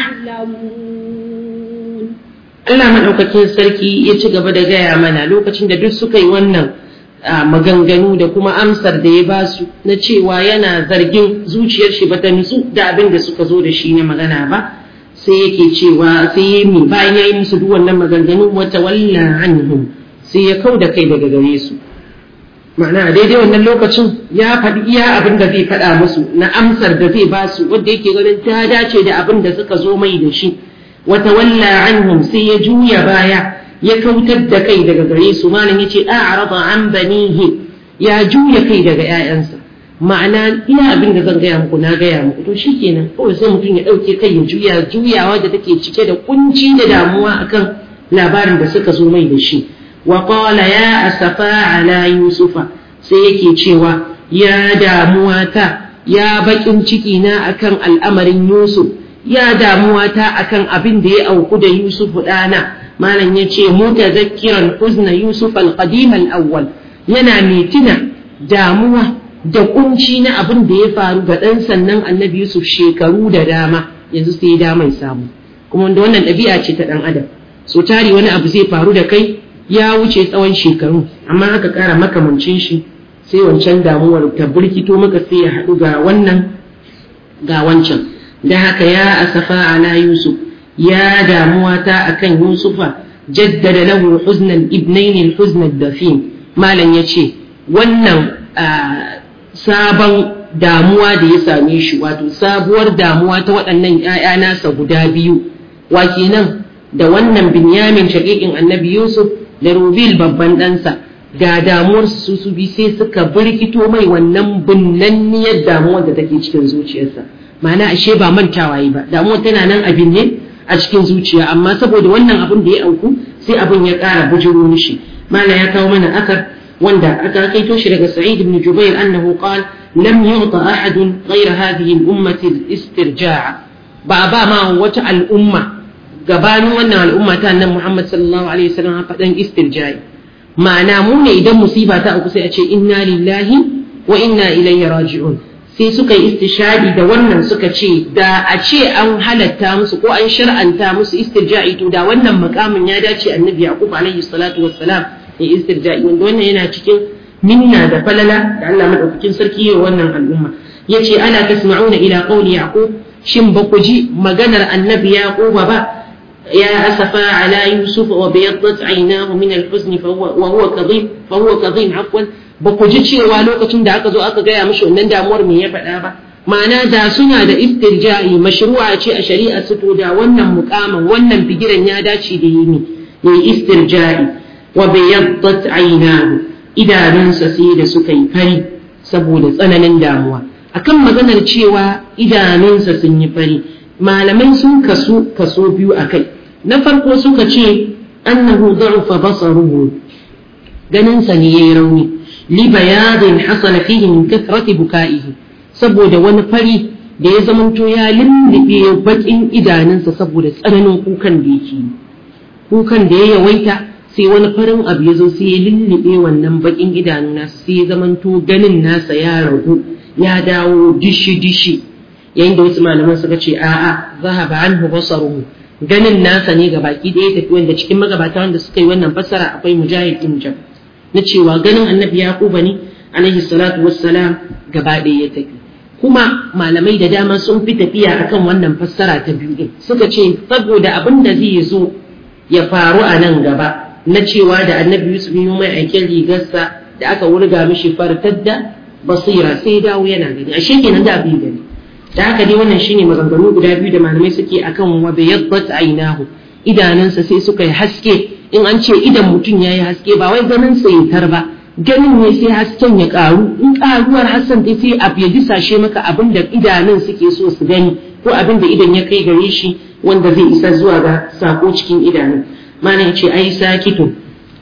تعلمون Allah maɗaukakin sarki ya ci gaba da gaya mana lokacin da duk suka yi wannan maganganu da kuma amsar da ya ba su na cewa yana zargin zuciyar shi bata nutsu da abin da suka zo da shi na magana ba sai yake cewa sai ya mi bayan ya yi musu duk wannan maganganu wata walla anhum sai ya kau da kai daga gare su ma'ana a daidai wannan lokacin ya faɗi iya abin da zai faɗa musu na amsar da zai ba su wanda yake ganin ta dace da abin da suka zo mai da shi wata walla anhum sai ya juya baya ya kautar da kai daga gare su malam yace a'rada an banihi ya juya kai daga ƴaƴansa ma'ana ina abin da zan gaya muku na gaya muku to shikenan kawai sai mutum ya ɗauke kai ya juya juyawa da take cike da kunci da damuwa akan labarin da suka zo mai da shi wa qala ya asafa ala yusufa sai yake cewa ya damuwa ta ya bakin ciki na akan al'amarin yusuf ya damuwa ta akan abin da ya auku da yusuf ɗana malam ya ce mutazakkiran huzna yusuf al-qadim al-awwal yana mai tuna damuwa da kunci na abin da ya faru ga ɗan sannan annabi yusuf shekaru da dama yanzu sai ya mai samu kuma wanda wannan ɗabi'a ce ta ɗan adam so tari wani abu zai faru da kai ya wuce tsawon shekaru amma aka ƙara makamancin shi sai wancan damuwar ta birkito maka sai ya haɗu ga wannan ga wancan da haka ya asafa ala yusuf ya damuwa ta akan yusufa jaddada lahu huznan ibnain al-huzn ad-dafin malam yace wannan sabon damuwa da ya same shi wato sabuwar damuwa ta waɗannan ‘ya'ya nasa guda biyu wa kenan da wannan binyamin shaƙiƙin annabi yusuf da rubil babban ɗansa ga damuwar su su bi sai suka birkito mai wannan binnanniyar damuwar da take cikin zuciyarsa ma'ana ashe ba mantawa yi ba damuwar tana nan abin ne a cikin zuciya amma saboda wannan abin da ya auku sai abin ya ƙara bujiro mishi mala ya kawo mana akar wanda aka kaito shi daga sa'id ibn jubair annahu qala lam yu'ta ahadun ghayra hadhihi al-ummati al-istirja' ba ba ma wata al'umma gabanin wannan al'umma ta annabi Muhammad sallallahu alaihi wasallam faɗan istirja'i ma'ana mu ne idan musiba ta auku sai a ce inna lillahi wa inna ilaihi raji'un sai suka yi istishadi da wannan suka ce da a ce an halatta musu ko an shar'anta musu istirja'i to da wannan makamin ya dace annabi yaqub alaihi salatu wassalam ya istirja'i wanda wannan yana cikin minna da falala da Allah madaukakin sarki ya wannan al'umma yace ana tasma'una ila qawli yaqub shin ba ku ji maganar annabi yaqub ba يا أسفا على يوسف وبيضت عيناه من الحزن فهو وهو كظيم فهو كظيم عفوا baku ji cewa lokacin da aka zo aka gaya mishi wannan damuwar me ya faɗa ba ma'ana da suna da istirja'i mashru'a ce a shari'a su to da wannan mukamin wannan bigiran ya dace da yi ne yayi istirja'i wa bayaddat aynahu idanunsa sai da suka yi fari saboda tsananin damuwa akan maganar cewa idanunsa sun yi fari malamai sun kasu kaso biyu a kai na farko suka ce annahu da'ufa basaruhu ganinsa ne yayi rauni li bayadin hasala fihi min kathrati buka'ihi saboda wani fari da ya zamanto ya lullube bakin idanunsa saboda tsananin kukan da yake kukan da ya yawaita sai wani farin abu ya zo sai ya lullube wannan bakin idanu nasa sai ya zamanto ganin nasa ya ragu ya dawo dishi dishi yayin da wasu malaman suka ce a'a zahaba anhu basaruhu ganin nasa ne ga baki ɗaya tafi wanda cikin magabata wanda suka yi wannan fassara akwai mujahid ibn jab na cewa ganin annabi yaquba ne alaihi salatu wassalam gaba ɗaya ya tafi kuma malamai da dama sun fi tafiya akan wannan fassara ta biyu din suka ce saboda abin da zai zo ya faru a nan gaba na cewa da annabi yusuf yi mai aikin rigarsa da aka wurga mishi fartadda basira sai dawo yana gani ashe kenan da abin gani da haka dai wannan shine maganganu guda biyu da malamai suke akan wa bayaddat aynahu idanunsa sai suka yi haske in an ce idan mutum ya yi haske ba wai ganin sa ya ba ganin ne sai hasken ya karu in karuwar hassan dai sai abu ya disashe maka abin da idanun suke so su gani ko abin da idan ya kai gare shi wanda zai isa zuwa ga sako cikin idanun mana ya ce ai sakitun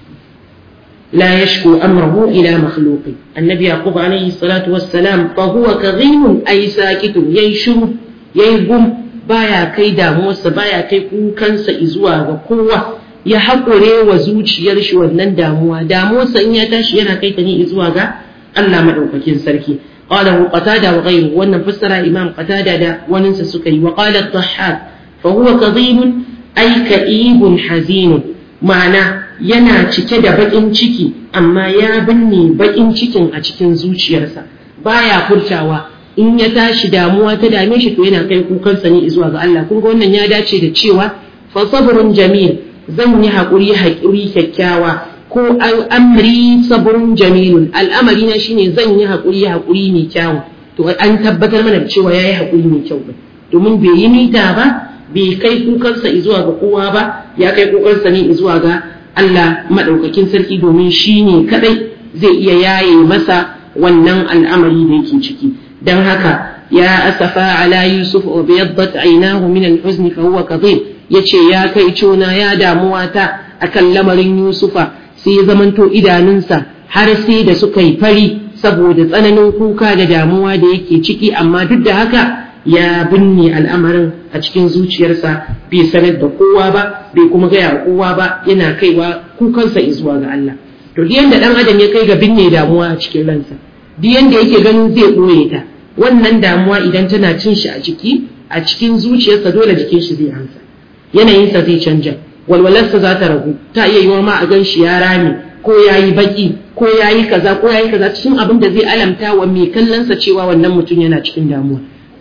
لا يشكو أمره إلى مخلوق النبي يعقوب عليه الصلاة والسلام فهو كظيم أي ساكت يشر يقوم بايا كي داموس بايا كي كنس إزوا وقوة ya haƙure wa zuciyar shi wannan damuwa damuwarsa in ya tashi yana kai ta ne zuwa ga Allah madaukakin sarki qala hu qatada wa ghayru wannan fassara imam qatada da waninsa suka yi wa qala at-tahhab fa huwa kadhibun ay ka'ibun hazin ma'ana yana cike da baƙin ciki amma ya binne baƙin cikin a cikin zuciyarsa baya furtawa in ya tashi damuwa ta dame shi to yana kai kukansa ne zuwa ga Allah kun ga wannan ya dace da cewa fa sabrun jamil zan yi haƙuri haƙuri kyakkyawa ko amri sabrun jamilun al'amari na shine zan yi haƙuri haƙuri mai kyau to an tabbatar mana da cewa yayi haƙuri mai kyau domin bai yi mita ba bai kai kukansa zuwa ga kowa ba ya kai kukansa ne zuwa ga Allah maɗaukakin sarki domin shi ne kaɗai zai iya yaye masa wannan al'amari da yake ciki don haka ya asafa ala yusuf wa biyaddat aynahu min al-huzn fa huwa kadhib yace ya kai cona ya damuwa ta akan lamarin yusufa sai ya zamanto idanunsa har sai da suka yi fari saboda tsananin kuka da damuwa da yake ciki amma duk da haka ya binne al'amarin a cikin zuciyarsa bai sanar da kowa ba bai kuma gaya kowa ba yana kaiwa kukansa zuwa ga Allah to duk yanda dan adam ya kai ga binne damuwa a cikin ransa duk yanda yake ganin zai ɓoye ta wannan damuwa idan tana cin shi a ciki a cikin zuciyarsa dole jikin shi zai hansa yanayinsa zai canja walwalarsa za ta ragu ta iya yiwa ma a gan shi ya rame ko ya yi baki ko ya yi kaza ko ya yi kaza cikin abin da zai alamta wa mai kallonsa cewa wannan mutum yana cikin damuwa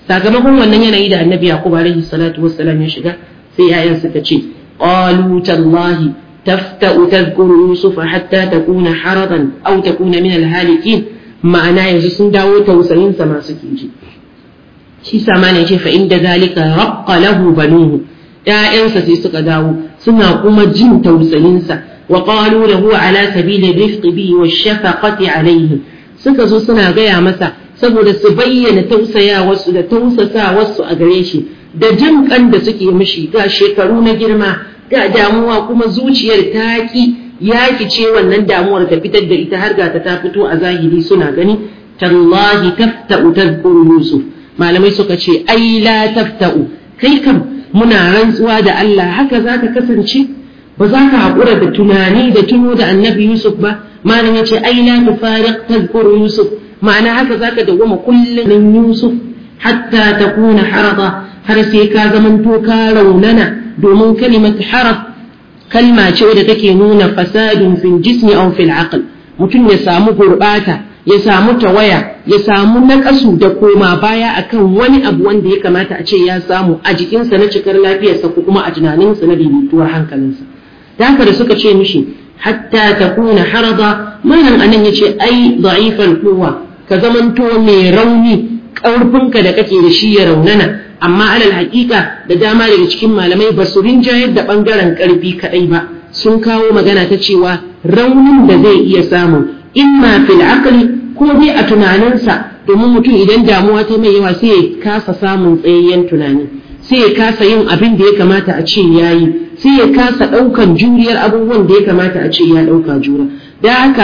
sakamakon wannan yanayi da annabi yaqub alaihi salatu wassalam ya shiga sai yayan suka ce qalu tallahi tafta'u tadhkuru yusuf hatta takuna haradan aw takuna min alhalikin ma'ana yanzu sun dawo tausayin sa masu kiji shi sama ne ce fa inda zalika raqqa lahu banuhu ƴaƴansa sai suka dawo suna kuma jin tausayinsa wa qalu lahu ala sabili rifqi bi wa shafaqati alayhi suka zo suna gaya masa saboda su bayyana tausayawarsu da tausasawarsu a gare shi da jin kan da suke mishi ga shekaru na girma ga damuwa kuma zuciyar ta ki yaki ce wannan damuwar ta fitar da ita har ga ta ta fito a zahiri suna gani tallahi tafta'u tadhkuru yusuf malamai suka ce ai la tafta'u kai kam muna rantsuwa da Allah haka zaka kasance ba za ka haƙura da tunani da tuno da annabi Yusuf ba malam ya ce ai la tufariq tadhkuru Yusuf ma'ana haka zaka dawwama kullun Yusuf hatta takuna harada har sai ka zamanto ka raunana domin kalimat harab kalma ce wadda take nuna fasadun fil jismi aw fil aql mutum ya samu gurbata ya samu tawaya ya samu naƙasu da koma baya akan wani abu wanda ya kamata a ce ya samu a jikinsa na cikar lafiyarsa ko kuma a tunaninsa na daidaituwar hankalinsa da haka da suka ce mishi hatta ta kuna harada malam anan ya ce ai da'ifal kowa ka zamanto mai rauni ƙarfinka da kake da shi ya raunana amma alal haƙiƙa da dama daga cikin malamai ba su rinjayar da ɓangaren ƙarfi kaɗai ba sun kawo magana ta cewa raunin da zai iya samu imma fil aqli ko dai a tunaninsa domin mutum idan damuwa ta mai yawa sai ya kasa samun tsayayyen tunani sai ya kasa yin abin da ya kamata a ce yayi sai ya kasa ɗaukan juriyar abubuwan da ya kamata a ce ya ɗauka jura da haka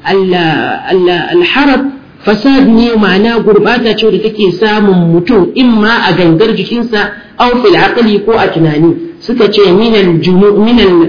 alharab fasad ne ma'ana gurbata ce da take samun mutum imma a gangar jikinsa aw fil aqli ko a tunani suka ce minal minal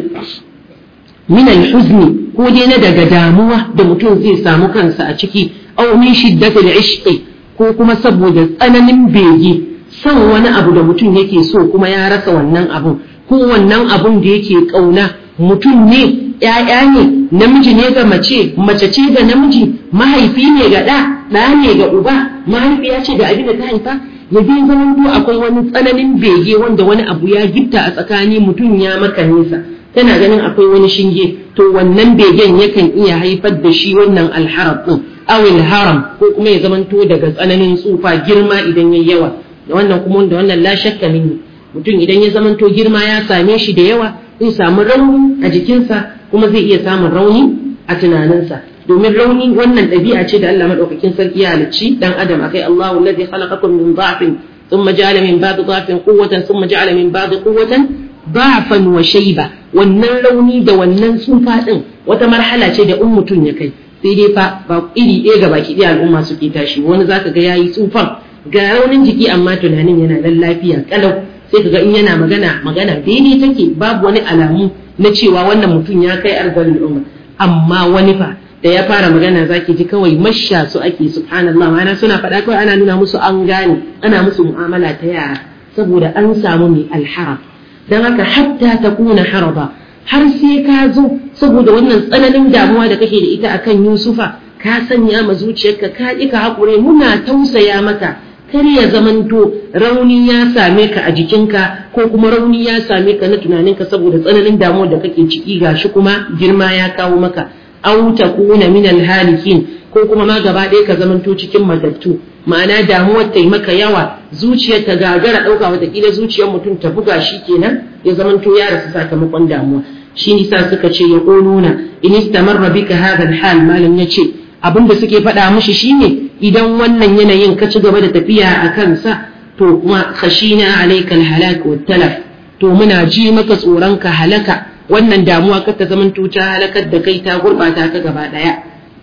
minal huzni ko dai na daga damuwa da mutum zai samu kansa a ciki aw min shiddatil ishqi ko kuma saboda tsananin bege son wani abu da mutum yake so kuma ya rasa wannan abun ko wannan abun da yake kauna mutum ne ‘ya'ya ne namiji ne ga mace mace ce ga namiji mahaifi ne ga ɗa ɗa ne ga uba mahaifiya ce ga abin da ta haifa ya bi zaman to akwai wani tsananin bege wanda wani abu ya gifta a tsakani mutum ya maka nesa tana ganin akwai wani shinge to wannan begen yakan iya haifar da shi wannan alharab din awil haram ko kuma ya zamanto daga tsananin tsufa girma idan yayi yawa da wannan kuma wanda wannan la shakka minni mutum idan ya zamanto girma ya same shi da yawa zai samu rauni a jikinsa kuma zai iya samun rauni a tunaninsa domin rauni wannan ɗabi'a ce da Allah madaukakin sarki ya halicci dan adam akai Allahu allazi khalaqakum min dha'fin thumma ja'ala min ba'di dha'fin quwwatan thumma ja'ala min ba'di quwwatan dha'fan wa shayba wannan rauni da wannan tsufa din wata marhala ce da in mutum ya kai sai dai fa ba iri ɗaya ga baki ɗaya al'umma suke tashi wani zaka ga yayi tsufan ga raunin jiki amma tunanin yana nan lafiya kalau sai kaga in yana magana magana daidai take babu wani alamu na cewa wannan mutum ya kai arzalin umma amma wani fa da ya fara magana zaki ji kawai masha su ake subhanallah ma'ana suna faɗa kawai ana nuna musu an gane ana musu mu'amala ta yara saboda an samu mai alharab dan haka hatta ta kuna haraba har sai ka zo saboda wannan tsananin damuwa da kake da ita akan Yusufa ka sanya ma zuciyarka ka ƙi ka haƙure muna tausaya maka kar ya zamanto rauni ya same ka a jikinka ko kuma rauni ya same ka na tunaninka saboda tsananin damuwar da kake ciki gashi kuma girma ya kawo maka aw takuna min halikin ko kuma ma gaba ɗaya ka zamanto cikin matattu ma'ana damuwar ta yi maka yawa zuciyar ta gagara ɗauka watakila zuciyar mutum ta buga shi kenan ya zamanto ya rasu sakamakon damuwa shi nisa suka ce ya ƙonuna in istamarra bika hadha hal malam ya ce abin da suke faɗa mishi shine idan wannan yanayin ka ci gaba da tafiya a kansa to kuma khashina alaikal halak wa talaf to muna ji maka tsoron ka halaka wannan damuwa ka ta zaman ta halakar da kai ta gurbata ka gaba daya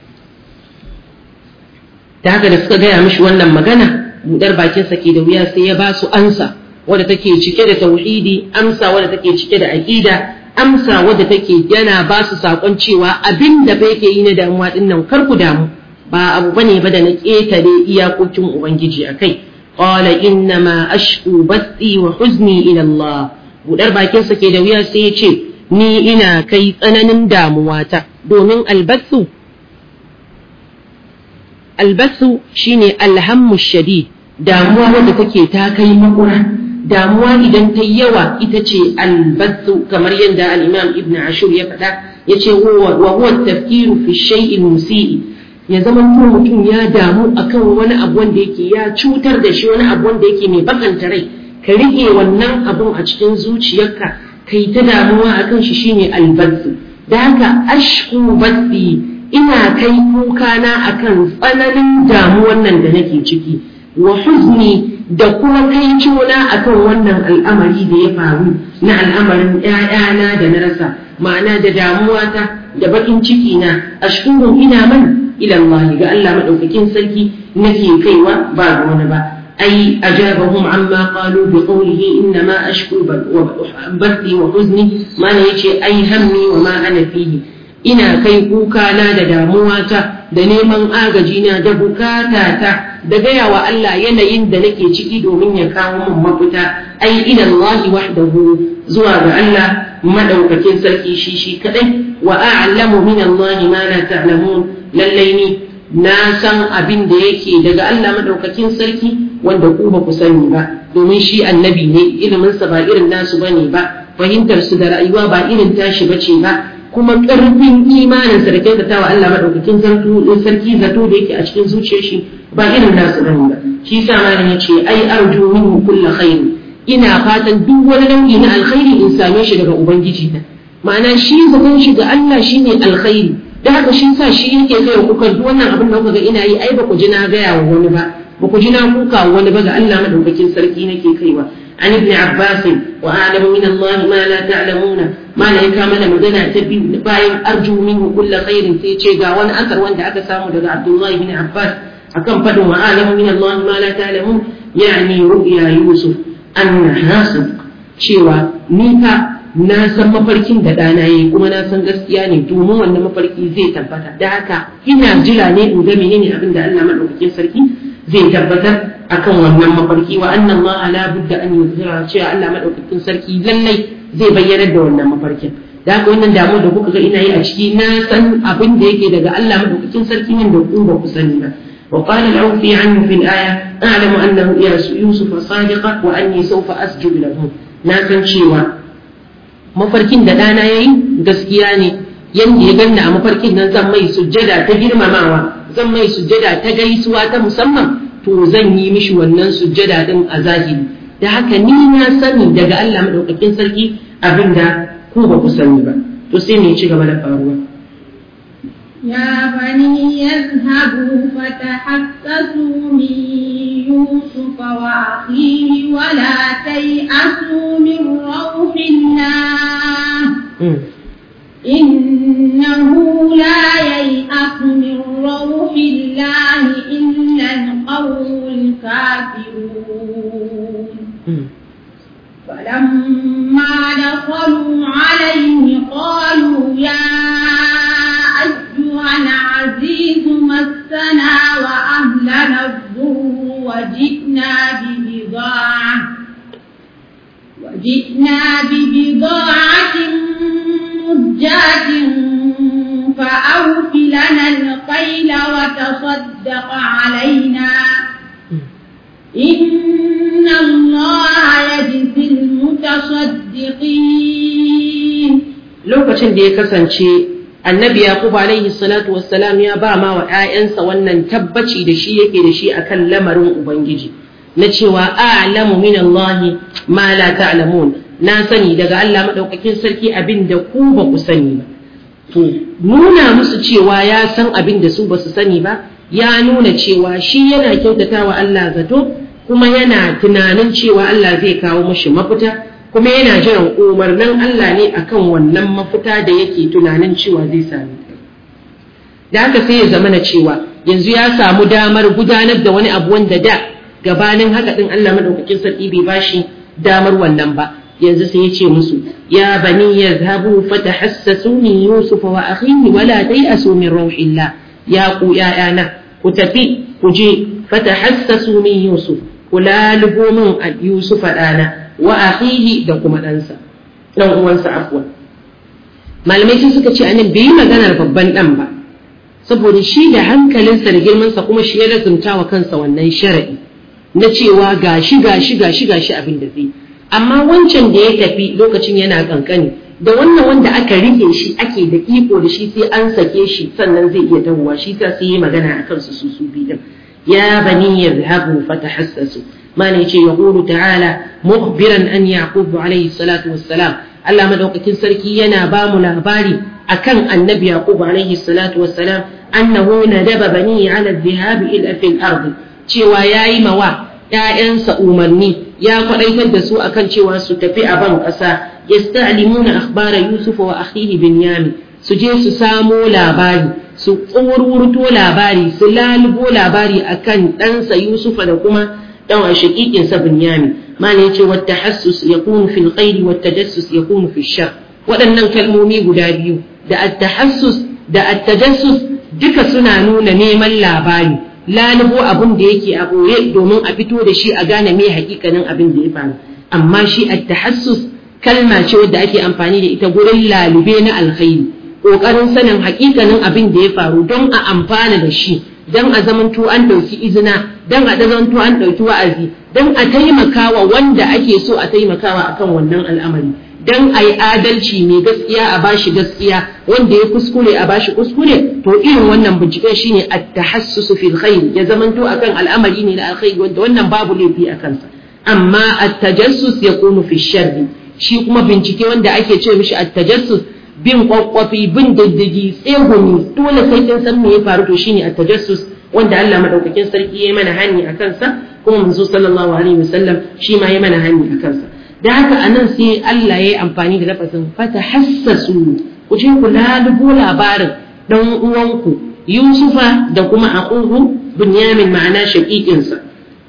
ta haka da suka gaya mishi wannan magana budar bakin sa ke da wuya sai ya ba su ansa wadda take cike da tauhidi amsa wadda take cike da aqida amsa wadda take yana ba su sakon cewa abin da fa yake yi na damuwa din nan kar ku damu ba abu bane ba da na ketare iyakokin ubangiji akai qala inna ma ashku bathi wa huzni ila Allah budar bakin sa ke da wuya sai ya ce ni ina kai tsananin damuwata domin albathu albathu shine alhammu shadid damuwa wadda take ta kai makura damuwa idan ta yawa ita ce albathu kamar yadda al-imam ibn ashur ya faɗa ya ce wa huwa tafkiru fi shay'in musii ya zama ko mutum ya damu akan wani abu wanda yake ya cutar da shi wani abu wanda yake mai bakanta rai ka rike wannan abun a cikin zuciyarka kai ta damuwa akan shi shine albathu da haka ashku bathi ina kai kuka na akan tsananin damuwan nan da nake ciki wa huzni da kuma kai cuna akan wannan al'amari da ya faru na al'amarin ‘ya'yana da na rasa ma'ana da damuwata da bakin ciki na ashkurun ina man ilallahi ga Allah maɗaukakin sarki nake kaiwa ba ga wani ba ai ajabahum amma qalu bi qawlihi inna ma ashku bathi wa huzni mana yace ai hammi wa ma ana fihi ina kai kuka na da damuwata da neman agaji na da bukatata da gaya wa Allah yanayin da nake ciki domin ya kawo min mafita ai ila Allah wahdahu zuwa ga Allah madaukakin sarki shi shi kadai wa a'lamu min Allah ma la ta'lamun lallai ni na san abin da yake daga Allah madaukakin sarki wanda ku ba ku sani ba domin shi annabi ne ilimin sa ba irin nasu bane ba fahimtar su da rayuwa ba irin tashi bace ba kuma ƙarfin imaninsa da kyautatawa Allah maɗaukakin sarki zato da yake a cikin zuciyar shi ba irin nasu bane ba shi sa malam ya ce ai arju minhu kulla khairi ina fatan duk wani nau'i na alkhairi in same shi daga ubangiji na ma'ana shi zaton shi ga Allah shine alkhairi da haka shi sa shi yake kai kuka duk wannan abin da kuka ga ina yi ai ba ku ji na gaya wa wani ba ba ku ji na kuka wa wani ba ga Allah maɗaukakin sarki nake kaiwa عن ابن عباس وأعلم من الله ما لا تعلمون ما لا يكامل مدنا تبي باين أرجو منه كل خير في شيء وانا أثر وانت أكسام دقى عبد الله بن عباس أكم فدوا وأعلم من الله ما لا تعلمون يعني رؤيا يوسف أنها صدق شوى نيكا na san mafarkin da ɗana yi kuma na san gaskiya ne domin wannan mafarki zai tabbata da haka ina jira ne in ga menene abin da Allah madaukakin sarki zai tabbatar akan wannan mafarki wa annan ma ala budda an yuzhira cewa Allah madaukakin sarki lallai zai bayyana da wannan mafarkin da haka wannan damu da kuka ga ina yi a ciki na san abin da yake daga Allah madaukakin sarki wanda ku ba ku sani ba وقال العوفي عنه في الآية أعلم أنه يوسف صادقة وأني سوف أسجد له ناسا شيوا mafarkin da ɗana ya yi gaskiya ne yadda ya ganna a mafarkin nan zan mai sujjada ta girmamawa zan mai sujjada ta gaisuwa ta musamman to zan yi mishi wannan sujjada din a zahiri da haka ni na sani daga Allah madaukakin sarki abinda ku ba ku sani ba to sai me ci gaba da faruwa يا بني يذهبوا فتحسسوا من يوسف وأخيه ولا تيأسوا من روح الله إنه لا ييأس من روح الله إلا القوم الكافرون فلما دخلوا عليه قالوا يا أيها العزيز مسنا وأهلنا الضر وجئنا ببضاعة وجئنا ببضاعة مزجاة فأوف لنا القيل وتصدق علينا إن الله يجزي المتصدقين lokacin da ya kasance annabi yaqub alaihi salatu wassalam ya ba ma wa ƴaƴansa wannan tabbaci da shi yake da shi akan lamarin ubangiji na cewa a'lamu min Allah ma la ta'lamun na sani daga Allah madaukakin sarki abin da ku ba ku sani ba to nuna musu cewa ya san abin da su ba su sani ba ya nuna cewa shi yana kyautatawa Allah zato kuma yana tunanin cewa Allah zai kawo mashi mafita kuma yana jiran umarnin Allah ne akan wannan mafita da yake tunanin cewa zai sami da haka sai ya zama na cewa yanzu ya samu damar gudanar da wani abu wanda da gabanin haka din Allah madaukakin sarki bai bashi damar wannan ba yanzu sai ya ce musu ya bani yadhhabu fatahassasu min yusuf wa akhihi wa la tayasu min rauhillah ya ku ya'yana ku tafi ku je fatahassasu min yusuf ku lalubo min yusuf ɗana wa akhihi da kuma ɗansa ɗan uwansa afwan malamai sun suka ce anan bai yi maganar babban ɗan ba saboda shi da hankalinsa da girmansa kuma shi ya lazumta wa kansa wannan shara'i na cewa gashi gashi gashi gashi abin da zai amma wancan da ya tafi lokacin yana kankani da wannan wanda aka rike shi ake da iko da shi sai an sake shi sannan zai iya dawowa shi ta sai yi magana akan su su su biyu ya bani yadhhabu fatahassasu ما نيجي يقول تعالى مخبرا أن يعقوب عليه الصلاة والسلام Allah madaukakin sarki yana ba mu labari akan annabi Yaqub alaihi salatu wassalam annahu nadaba bani ala dhihabi ila fil ardi cewa yayi mawa ƴaƴansa umarni ya kwadaitar da su akan cewa su tafi a ban ƙasa yasta'limuna akhbara Yusuf wa akhihi Binyamin su je su samo labari su tsururto labari su lalubo labari akan ɗansa Yusufa da kuma dan shaqiqin sa Binyami mana yace wa tahassus yakunu fil khair wa tajassus yakunu fil shar waɗannan kalmomi guda biyu da at-tahassus da at-tajassus duka suna nuna neman labari lalubo abin da yake a boye domin a fito da shi a gane me hakikanin abin da ya faru amma shi at-tahassus kalma ce wadda ake amfani da ita gurin lalube na alkhairi kokarin sanin hakikanin abin da ya faru don a amfana da shi don a zamanto an ɗauki izina don a zamanto an ɗauki wa'azi don a taimakawa wanda ake so a taimakawa akan wannan al'amari don a yi adalci mai gaskiya a bashi gaskiya wanda ya kuskure a bashi kuskure to irin wannan binciken shine at-tahassus fil khair ya zamanto akan al'amari ne na alkhairi wanda wannan babu laifi a kansa amma at-tajassus yakunu fi sharri shi kuma bincike wanda ake ce mishi at-tajassus bin kwakwafi bin diddigi tsegumi dole sai kin san me ya faru to shine at-tajassus wanda Allah madaukakin sarki ya mana hani a kansa kuma manzo sallallahu alaihi wasallam shi ma ya mana hani a kansa da haka anan sai Allah ya yi amfani da lafazin fatahassasu ku je ku lalubo labarin dan uwanku Yusufa da kuma aquhu Bunyamin ma'ana shaqiqinsa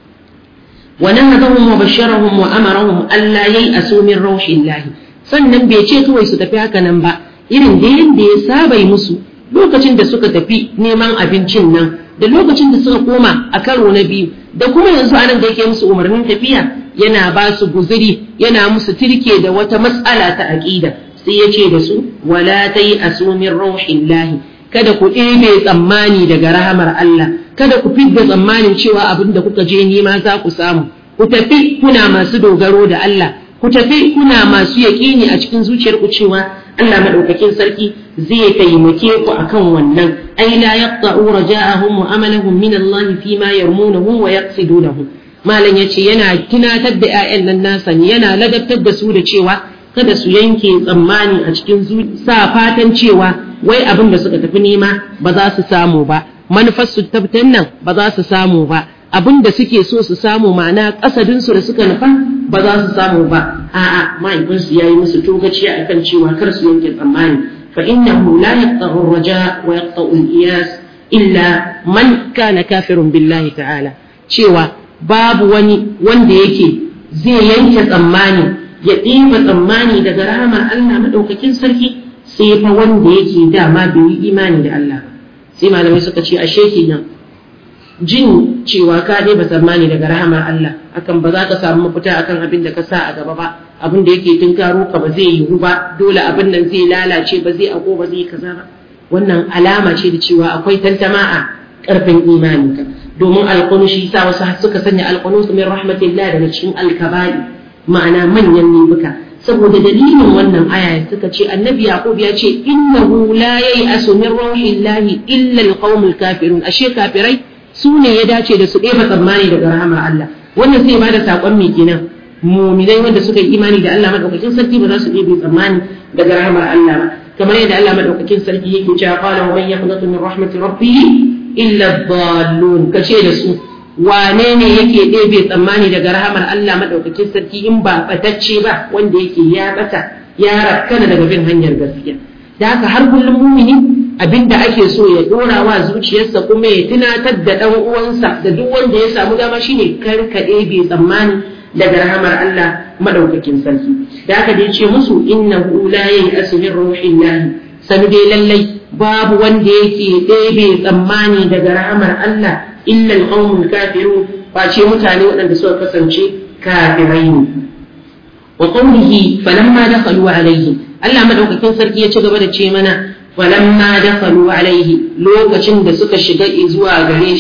ونهضهم وبشرهم وأمرهم ألا ييأسوا من روح الله sannan bai ce kawai su tafi haka nan ba irin da yadda ya saba musu lokacin da suka tafi neman abincin nan da lokacin da suka koma a karo na biyu da kuma yanzu anan da yake musu umarnin tafiya yana ba su guziri yana musu tirke da wata matsala ta aƙida sai ya ce da su wala tai asumin rauhillahi kada ku ɗebe tsammani daga rahamar Allah kada ku fidda tsammanin cewa abin da kuka je nema za ku samu ku tafi kuna masu dogaro da Allah ku tafi kuna masu yaƙini a cikin zuciyarku cewa Allah madaukakin sarki zai taimake ku akan wannan ai la yaqta'u raja'ahum wa amalahum min Allah fi ma yarmunahu wa yaqsidunahu malam yace yana tunatar da ƴaƴan nan nasa ne yana ladabtar da su da cewa kada su yanke tsammani a cikin sa fatan cewa wai abin da suka tafi nema ba za su samu ba manufar su tabbatar nan ba za su samu ba abin da suke so su samu ma'ana kasadinsu da suka nufa ba za su samu ba a'a mahaifinsu ya yi musu togaciya akan cewa kar su yanke tsammani fa innahu la yaqta'u ar-raja wa yaqta'u al-iyas illa man kana kafirun billahi ta'ala cewa babu wani wanda yake zai yanke tsammani ya ɗiba tsammani daga rahamar Allah madaukakin sarki sai fa wanda yake dama bai yi imani da Allah sai malamai suka ce ashe kenan jin cewa ka ba tsammani daga rahamar Allah akan ba za ka samu mafita akan abin da ka sa a gaba ba abin da yake tunkaro ka ba zai yiwu ba dole abin nan zai lalace ba zai ako ba zai kaza ba wannan alama ce da cewa akwai tantama a karfin imani ka domin alƙunu shi sa wasu suka sanya alƙunu min rahmatillah daga cikin alkabari ma'ana manyan nibuka saboda dalilin wannan aya suka ce annabi yaqub ya ce innahu la yai'asu min rauhillahi illa alqaumul kafirun ashe kafirai su ne ya dace da su ɗeba tsammani daga rahamar Allah wannan sai ba da saƙon mai kenan muminai wanda suka yi imani da Allah madaukakin sarki ba za su ɗebe tsammani daga rahamar Allah ba kamar yadda Allah madaukakin sarki yake cewa qala wa man yaqnatu min rahmati rabbih illa dhallun kace da su wane ne yake ɗebe tsammani daga rahamar Allah madaukakin sarki in ba batacce ba wanda yake ya bata ya rakkana daga bin hanyar gaskiya da haka har kullum mumini abin da ake so ya dora wa zuciyarsa kuma ya tunatar da ɗan uwansa da duk wanda ya samu dama shine karkaɗe bai tsammani daga rahamar Allah madaukakin sarki da aka dai ce musu innahu la yai'asu min ruhillahi sanu dai lallai babu wanda yake ɗebe tsammani daga rahamar Allah illa alqawmul kafirun face mutane waɗanda suka kasance kafirai ne wa qawlihi falamma dakhalu alayhi Allah madaukakin sarki ya ci gaba da ce mana falamma dakhalu alaihi lokacin da suka shiga zuwa gare shi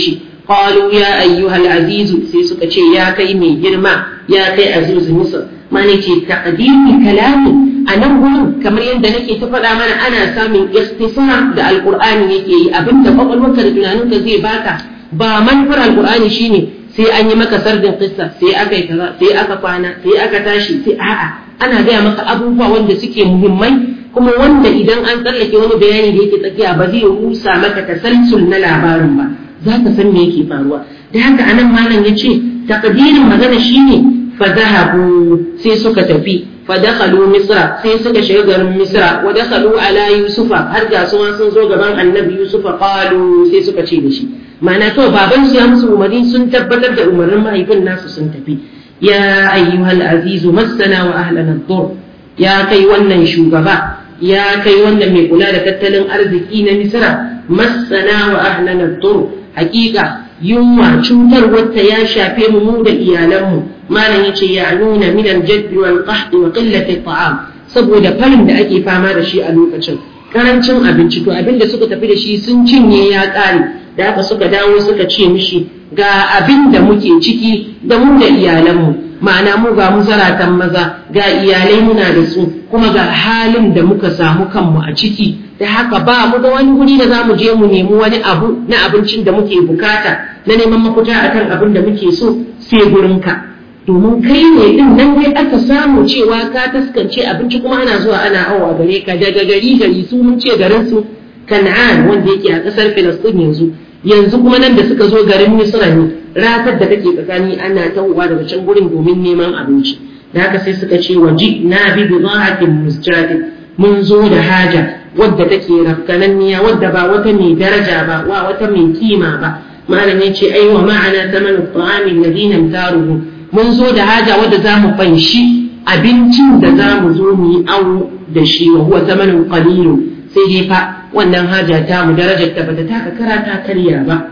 qalu ya ayyuhal azizu sai suka ce ya kai mai girma ya kai azizu misr mana ce taqdimi kalami a nan gurin kamar yadda nake ta faɗa mana ana samun istisar da alqur'ani yake yi abinda kwakwalwarka da tunaninka zai baka ba manufar alqur'ani shine sai an yi maka sardin kissa sai aka yi kaza sai aka kwana sai aka tashi sai a'a ana gaya maka abubuwa wanda suke muhimmai kuma wanda idan an tsallake wani bayani da yake tsakiya ba zai rusa maka tasalsul na labarin ba za ka san me yake faruwa da haka anan malam ya ce takdirin magana shine fa zahabu sai suka tafi fa dakhalu misra sai suka shiga garin misra wa dakhalu ala yusufa har ga su sun zo gaban annabi yusufa qalu sai suka ce da shi ma'ana to baban su ya musu umarni sun tabbatar da umarnin mahaifin nasu sun tafi ya ayyuhal azizu massana wa ahlana dur ya kai wannan shugaba ya kai wannan mai kula da tattalin arziki na misra massana wa ahlana dur hakika yunwa cutar wata ya shafe mu mu da iyalanmu malam yace ya nuna min al-jadd wal qahd wa qillati ta'am saboda farin da ake fama da shi a lokacin karancin abinci to abinda suka tafi da shi sun cinye ya kare da haka suka dawo suka ce mishi ga abin da muke ciki da mu da iyalanmu ma'ana mu ga mu zaratan maza ga iyalai muna da su kuma ga halin da muka samu kanmu a ciki da haka ba mu da wani guri da za mu je mu nemi wani abu na abincin da muke bukata na neman mafita akan abin da muke so sai gurinka domin kai ne din nan dai aka samu cewa ka taskance abinci kuma ana zuwa ana awa gare ka daga gari gari su mun ce garin su kan'an wanda yake a kasar filistin yanzu yanzu kuma nan da suka zo garin misra ne ratar da take tsakani ana tawowa daga can gurin domin neman abinci da haka sai suka ce waji na bi bida'atin musjadin mun zo da haja wadda take rafkananniya wadda ba wata mai daraja ba wa wata mai kima ba malam ya ce ai wa ma'ana thamanu ta'ami alladhina taruhu mun zo da haja wadda za mu fanshi abincin da za mu zo mu yi awo da shi wa huwa thamanun qalilun sai dai fa wannan haja ta mu darajar ta bata taka kara ta karya ba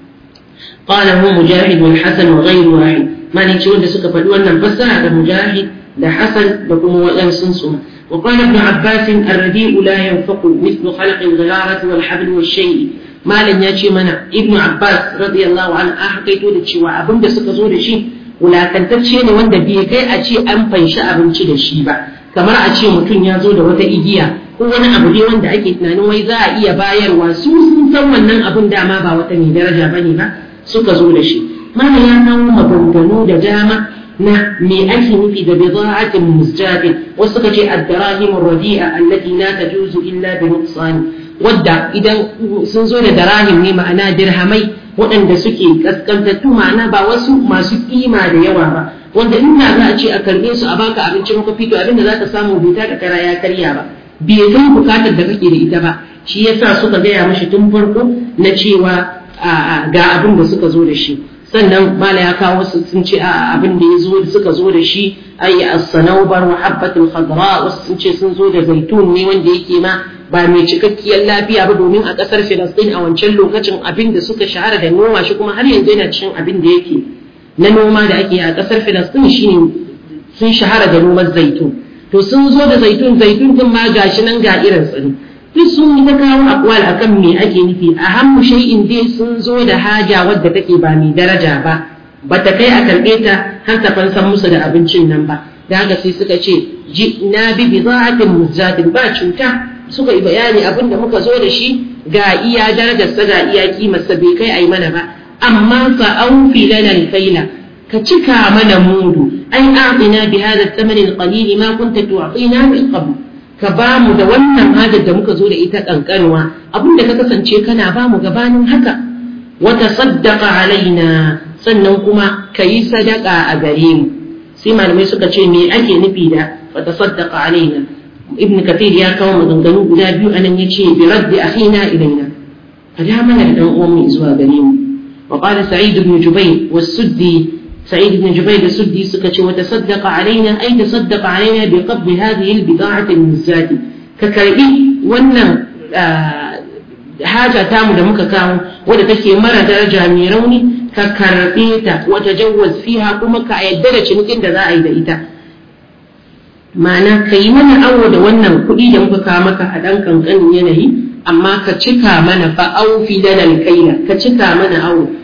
qala hu mujahid wal hasan wa ghayru wahid mani ce wanda suka faɗi wannan fassara da mujahid da hasan da kuma waɗansu su wa qala ibn abbas ar-radi'u la yanfaqu mithlu khalq al-gharat wal habl wal shay malan ya ce mana ibn abbas radiyallahu anhu a hakaito da cewa abinda suka zo da shi wulakantacce ne wanda bai kai a ce an fanshi abinci da shi ba kamar a ce mutum ya zo da wata igiya ko wani abu ne wanda ake tunanin wai za a iya bayarwa su sun san wannan abun dama ba wata mai daraja bane ba suka zo da shi mana ya kawo maganganu da dama na me ake nufi da bida'atin musjadin wasu suka ce ad-darahim ar-radi'a allati la tajuzu illa bi nuqsan wadda idan sun zo da darahim ne ma'ana dirhamai waɗanda suke kaskantattu ma'ana ba wasu masu kima da yawa ba wanda inda za a ce a karɓe su a baka abinci maka fito abinda za ka samu bai taka kara ya karya ba bai kai bukatar da kake da ita ba shi yasa suka gaya mashi tun farko na cewa ga abin da suka zo da shi sannan mala ya kawo wasu sun ce a abin da ya zo suka zo da shi ayi as-sanawbar wa habbatul khadra wasu sun ce sun zo da zaitun ne wanda yake ma ba mai cikakkiyar lafiya ba domin a kasar Filistin a wancan lokacin abin da suka shahara da noma shi kuma har yanzu yana cikin abin da yake na noma da ake a kasar Filistin shine sun shahara da noman zaitun to sun zo da zaitun zaitun din ma gashi nan ga irin tsiri duk sun yi ta kawo akwal akan me ake nufi a hammu shay'in dai sun zo da haja wadda take ba mai daraja ba bata kai a karɓe ta har ta fansan musu da abincin nan ba da haka sai suka ce ji na bi bida'atin muzzatin ba cuta suka yi bayani abin da muka zo da shi ga iya darajarsa ga iya kimarsa bai kai ai mana ba amma fa aufi lana alkaila ka cika mana mudu ai a'tina bi hadha ath-thaman al-qalil ma kunta tu'tina min qabl ka ba mu da wannan hajar da muka zo da ita kankanwa abinda ka kasance kana ba mu gabanin haka wa tasaddaqa alaina sannan kuma ka yi sadaka a gare mu sai malamai suka ce me ake nufi da wa tasaddaqa alaina ibn kathir ya kawo maganganu guda biyu anan yace bi raddi akhina ilaina ka da mana da dan uwan mu zuwa gare mu wa qala sa'id ibn jubayr was-suddi سعيد بن جبير السدي سكتش وتصدق علينا أي تصدق علينا بقبض هذه البضاعة المزات ككربي وانا haja tamu da muka kawo wadda take mara daraja mai rauni ka karɓe ta wata jawaz fiha kuma ka yadda da cinikin da za a yi da ita ma'ana ka yi mana awo da wannan kuɗi da muka kawo maka a ɗan kankanin yanayi amma ka cika mana fa aufi lana kaila ka cika mana awo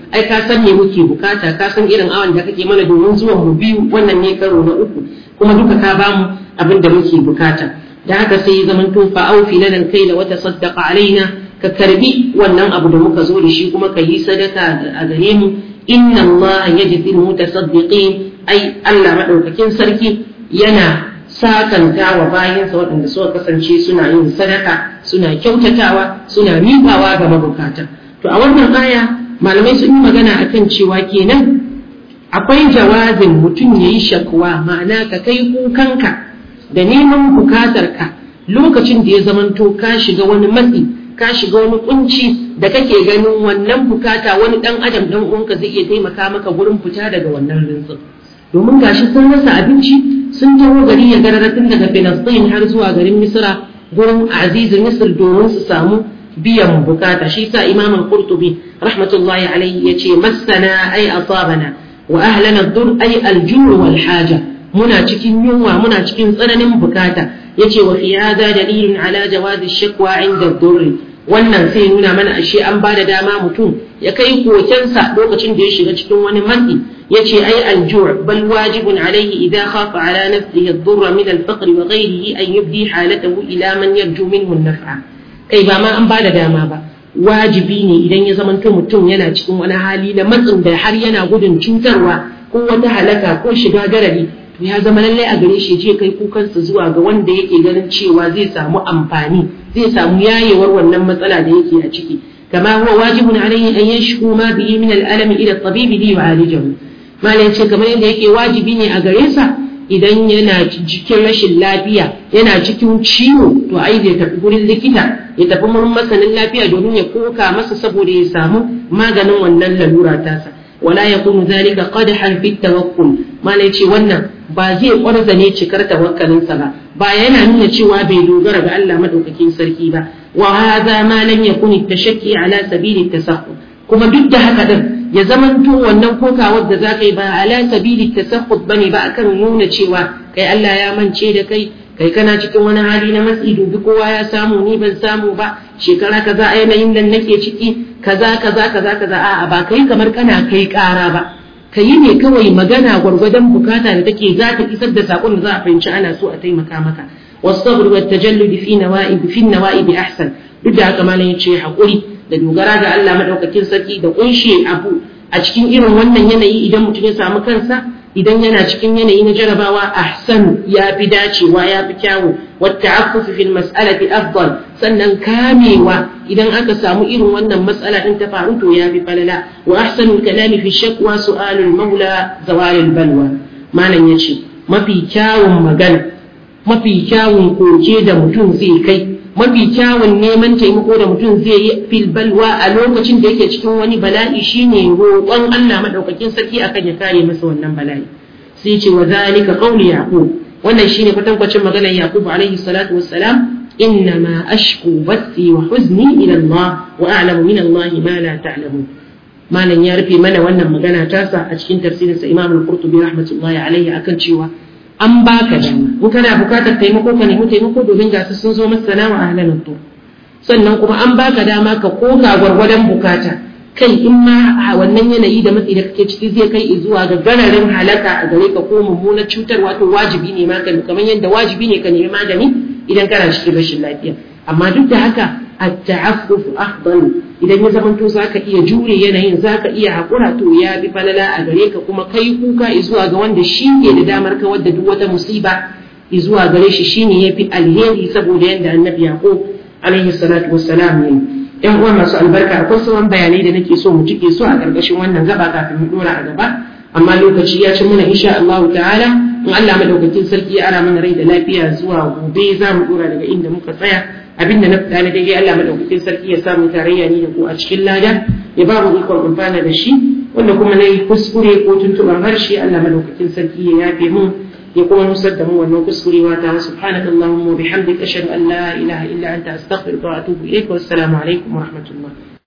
ai ka san me muke bukata ka san irin awan da kake mana domin zuwan mu biyu wannan ne karo na uku kuma duka ka bamu abin da muke bukata da haka sai ya zama to fa aufi lana kaila wa tasaddaqa alaina ka karbi wannan abu da muka zo da shi kuma ka yi sadaka a gare mu inna Allah yajzi mutasaddiqin ai Allah madaukakin sarki yana sakanta wa bayansa waɗanda suka kasance suna yin sadaka suna kyautatawa suna miƙawa ga mabukata to a wannan aya malamai sun yi magana akan cewa kenan akwai jawazin mutum ya yi shakwa ma'ana ka kai kukanka da neman bukatarka lokacin da ya zamanto ka shiga wani matsi ka shiga wani kunci da kake ganin wannan bukata wani dan adam dan uwanka zai iya taimaka maka gurin fita daga wannan rintsin domin gashi sun rasa abinci sun taho gari ya garara tun daga Filistin har zuwa garin Misra gurin Aziz Misr domin su samu biyan bukata shi sa Imam Al-Qurtubi rahmatullahi alaihi yace massana ay asabana wa ahlana dur ay al-jur wal haja muna cikin yunwa muna cikin tsananin bukata yace wa fi hada dalilun ala jawazi shakwa inda durri wannan sai nuna mana ashe an ba da dama mutum ya kai kokensa lokacin da ya shiga cikin wani matsi yace ai al-ju' bal wajibun alayhi idha khafa ala nafsihi ad-durra min al-faqr wa ghayrihi an yubdi halatahu ila man yarju minhu an-naf'a kai ba ma an ba da dama ba wajibi ne idan ya zamanto mutum yana cikin wani hali na matsin da har yana gudun cutarwa ko wata halaka ko shiga garari to ya zama lallai a gare shi je kai kukansa zuwa ga wanda yake ganin cewa zai samu amfani zai samu yayewar wannan matsala da yake a ciki kama huwa wajibun alayhi an yashku ma bihi min al-alami ila at-tabibi li yu'alijahu malai ce kamar yadda yake wajibi ne a gare sa idan yana cikin rashin lafiya yana cikin ciwo to ai zai tafi gurin likita ya tafi wurin masanin lafiya domin ya koka masa saboda ya samu maganin wannan lalura tasa wala yakunu zalika qadhan fi tawakkul malai ce wannan ba zai kwarza ne cikar tawakkalinsa ba ba yana nuna cewa bai dogara ga Allah madaukakin sarki ba wa hadha ma lam yakun tashakki ala sabili tasahhud kuma duk da haka din ya zamanto wannan kokawar da zaka yi ba ala sabili tasahhud bane ba akan nuna cewa kai Allah ya mance da kai kai kana cikin wani hali na matsi dubi kowa ya samu ni ban samu ba shekara kaza a yanayin da nake ciki kaza kaza kaza kaza a'a ba kai kamar kana kai kara ba ka yi ne kawai magana gwargwadon bukata da take za ta isar da sakon da za a fahimci ana so a taimaka maka wasabr wa tajallud fi nawa'ib fi nawa'ib ahsan duk da haka malam yace hakuri da dogara ga Allah madaukakin sarki da kunshe abu a cikin irin wannan yanayi idan mutum ya samu kansa idan yana cikin yanayi na jarabawa ahsan ya fi dacewa ya fi kyawu والتعفف في المسألة أفضل sannan kamewa idan aka samu irin wannan matsala din ta faru to ya fi falala wa ahsanul kalami fi shakwa su'alul maula zawalul balwa malam yace mafi kyawun magana mafi kyawun koke da mutum zai kai mafi kyawun neman taimako da mutum zai yi fil balwa a lokacin da yake cikin wani bala'i shine roƙon Allah madaukakin sarki akan ya kare masa wannan bala'i sai ce wa zalika qawli yaqub wannan shine kwatankwacin maganar Yaqub alaihi salatu wassalam innama ashku bathi wa huzni ila Allah wa a'lamu min Allah ma la ta'lamun malam ya rufe mana wannan magana tasa a cikin tafsirin sa Imam al-Qurtubi rahmatullahi alaihi akan cewa an baka dama in kana bukatar taimako ka nemi taimako domin ga su sun zo masana wa ahlan tur sannan kuma an baka dama ka koka gwargwadon bukata kai in ma wannan yanayi da matsi da kake ciki zai kai zuwa ga gararin halaka a gare ka ko mummunar cutar wato wajibi ne ma kamar yadda wajibi ne ka nemi magani idan kana cikin rashin lafiya amma duk da haka at-ta'affuf afdal idan ya zamanto zaka iya jure yanayin zaka iya hakura to ya bi falala a gare ka kuma kai kuka zuwa ga wanda shi ke da damar ka wadda duk wata musiba zuwa gare shi shine yafi alheri saboda yadda annabi yaqub alaihi salatu wassalam ne yan uwa masu albarka akwai sauran bayanai da nake so mu cike su a ƙarƙashin wannan gaba kafin mu dora a gaba amma lokaci ya ci mana insha Allah ta'ala in Allah madaukakin sarki ya ara mana rai da lafiya zuwa gobe za mu dora daga inda muka tsaya abinda na fada na daidai Allah madaukakin sarki ya samu tarayya ni da ku a cikin lada ya ba mu ikon amfana da shi wanda kuma na yi kuskure ko tuntuɓar harshe Allah madaukakin sarki ya yafe mun ya kuma nusar da mu wannan kuskurewa ta subhanaka allahumma wa bihamdika ashhadu an la ilaha illa anta astaghfiruka wa atubu ilayk wa assalamu alaikum wa rahmatullah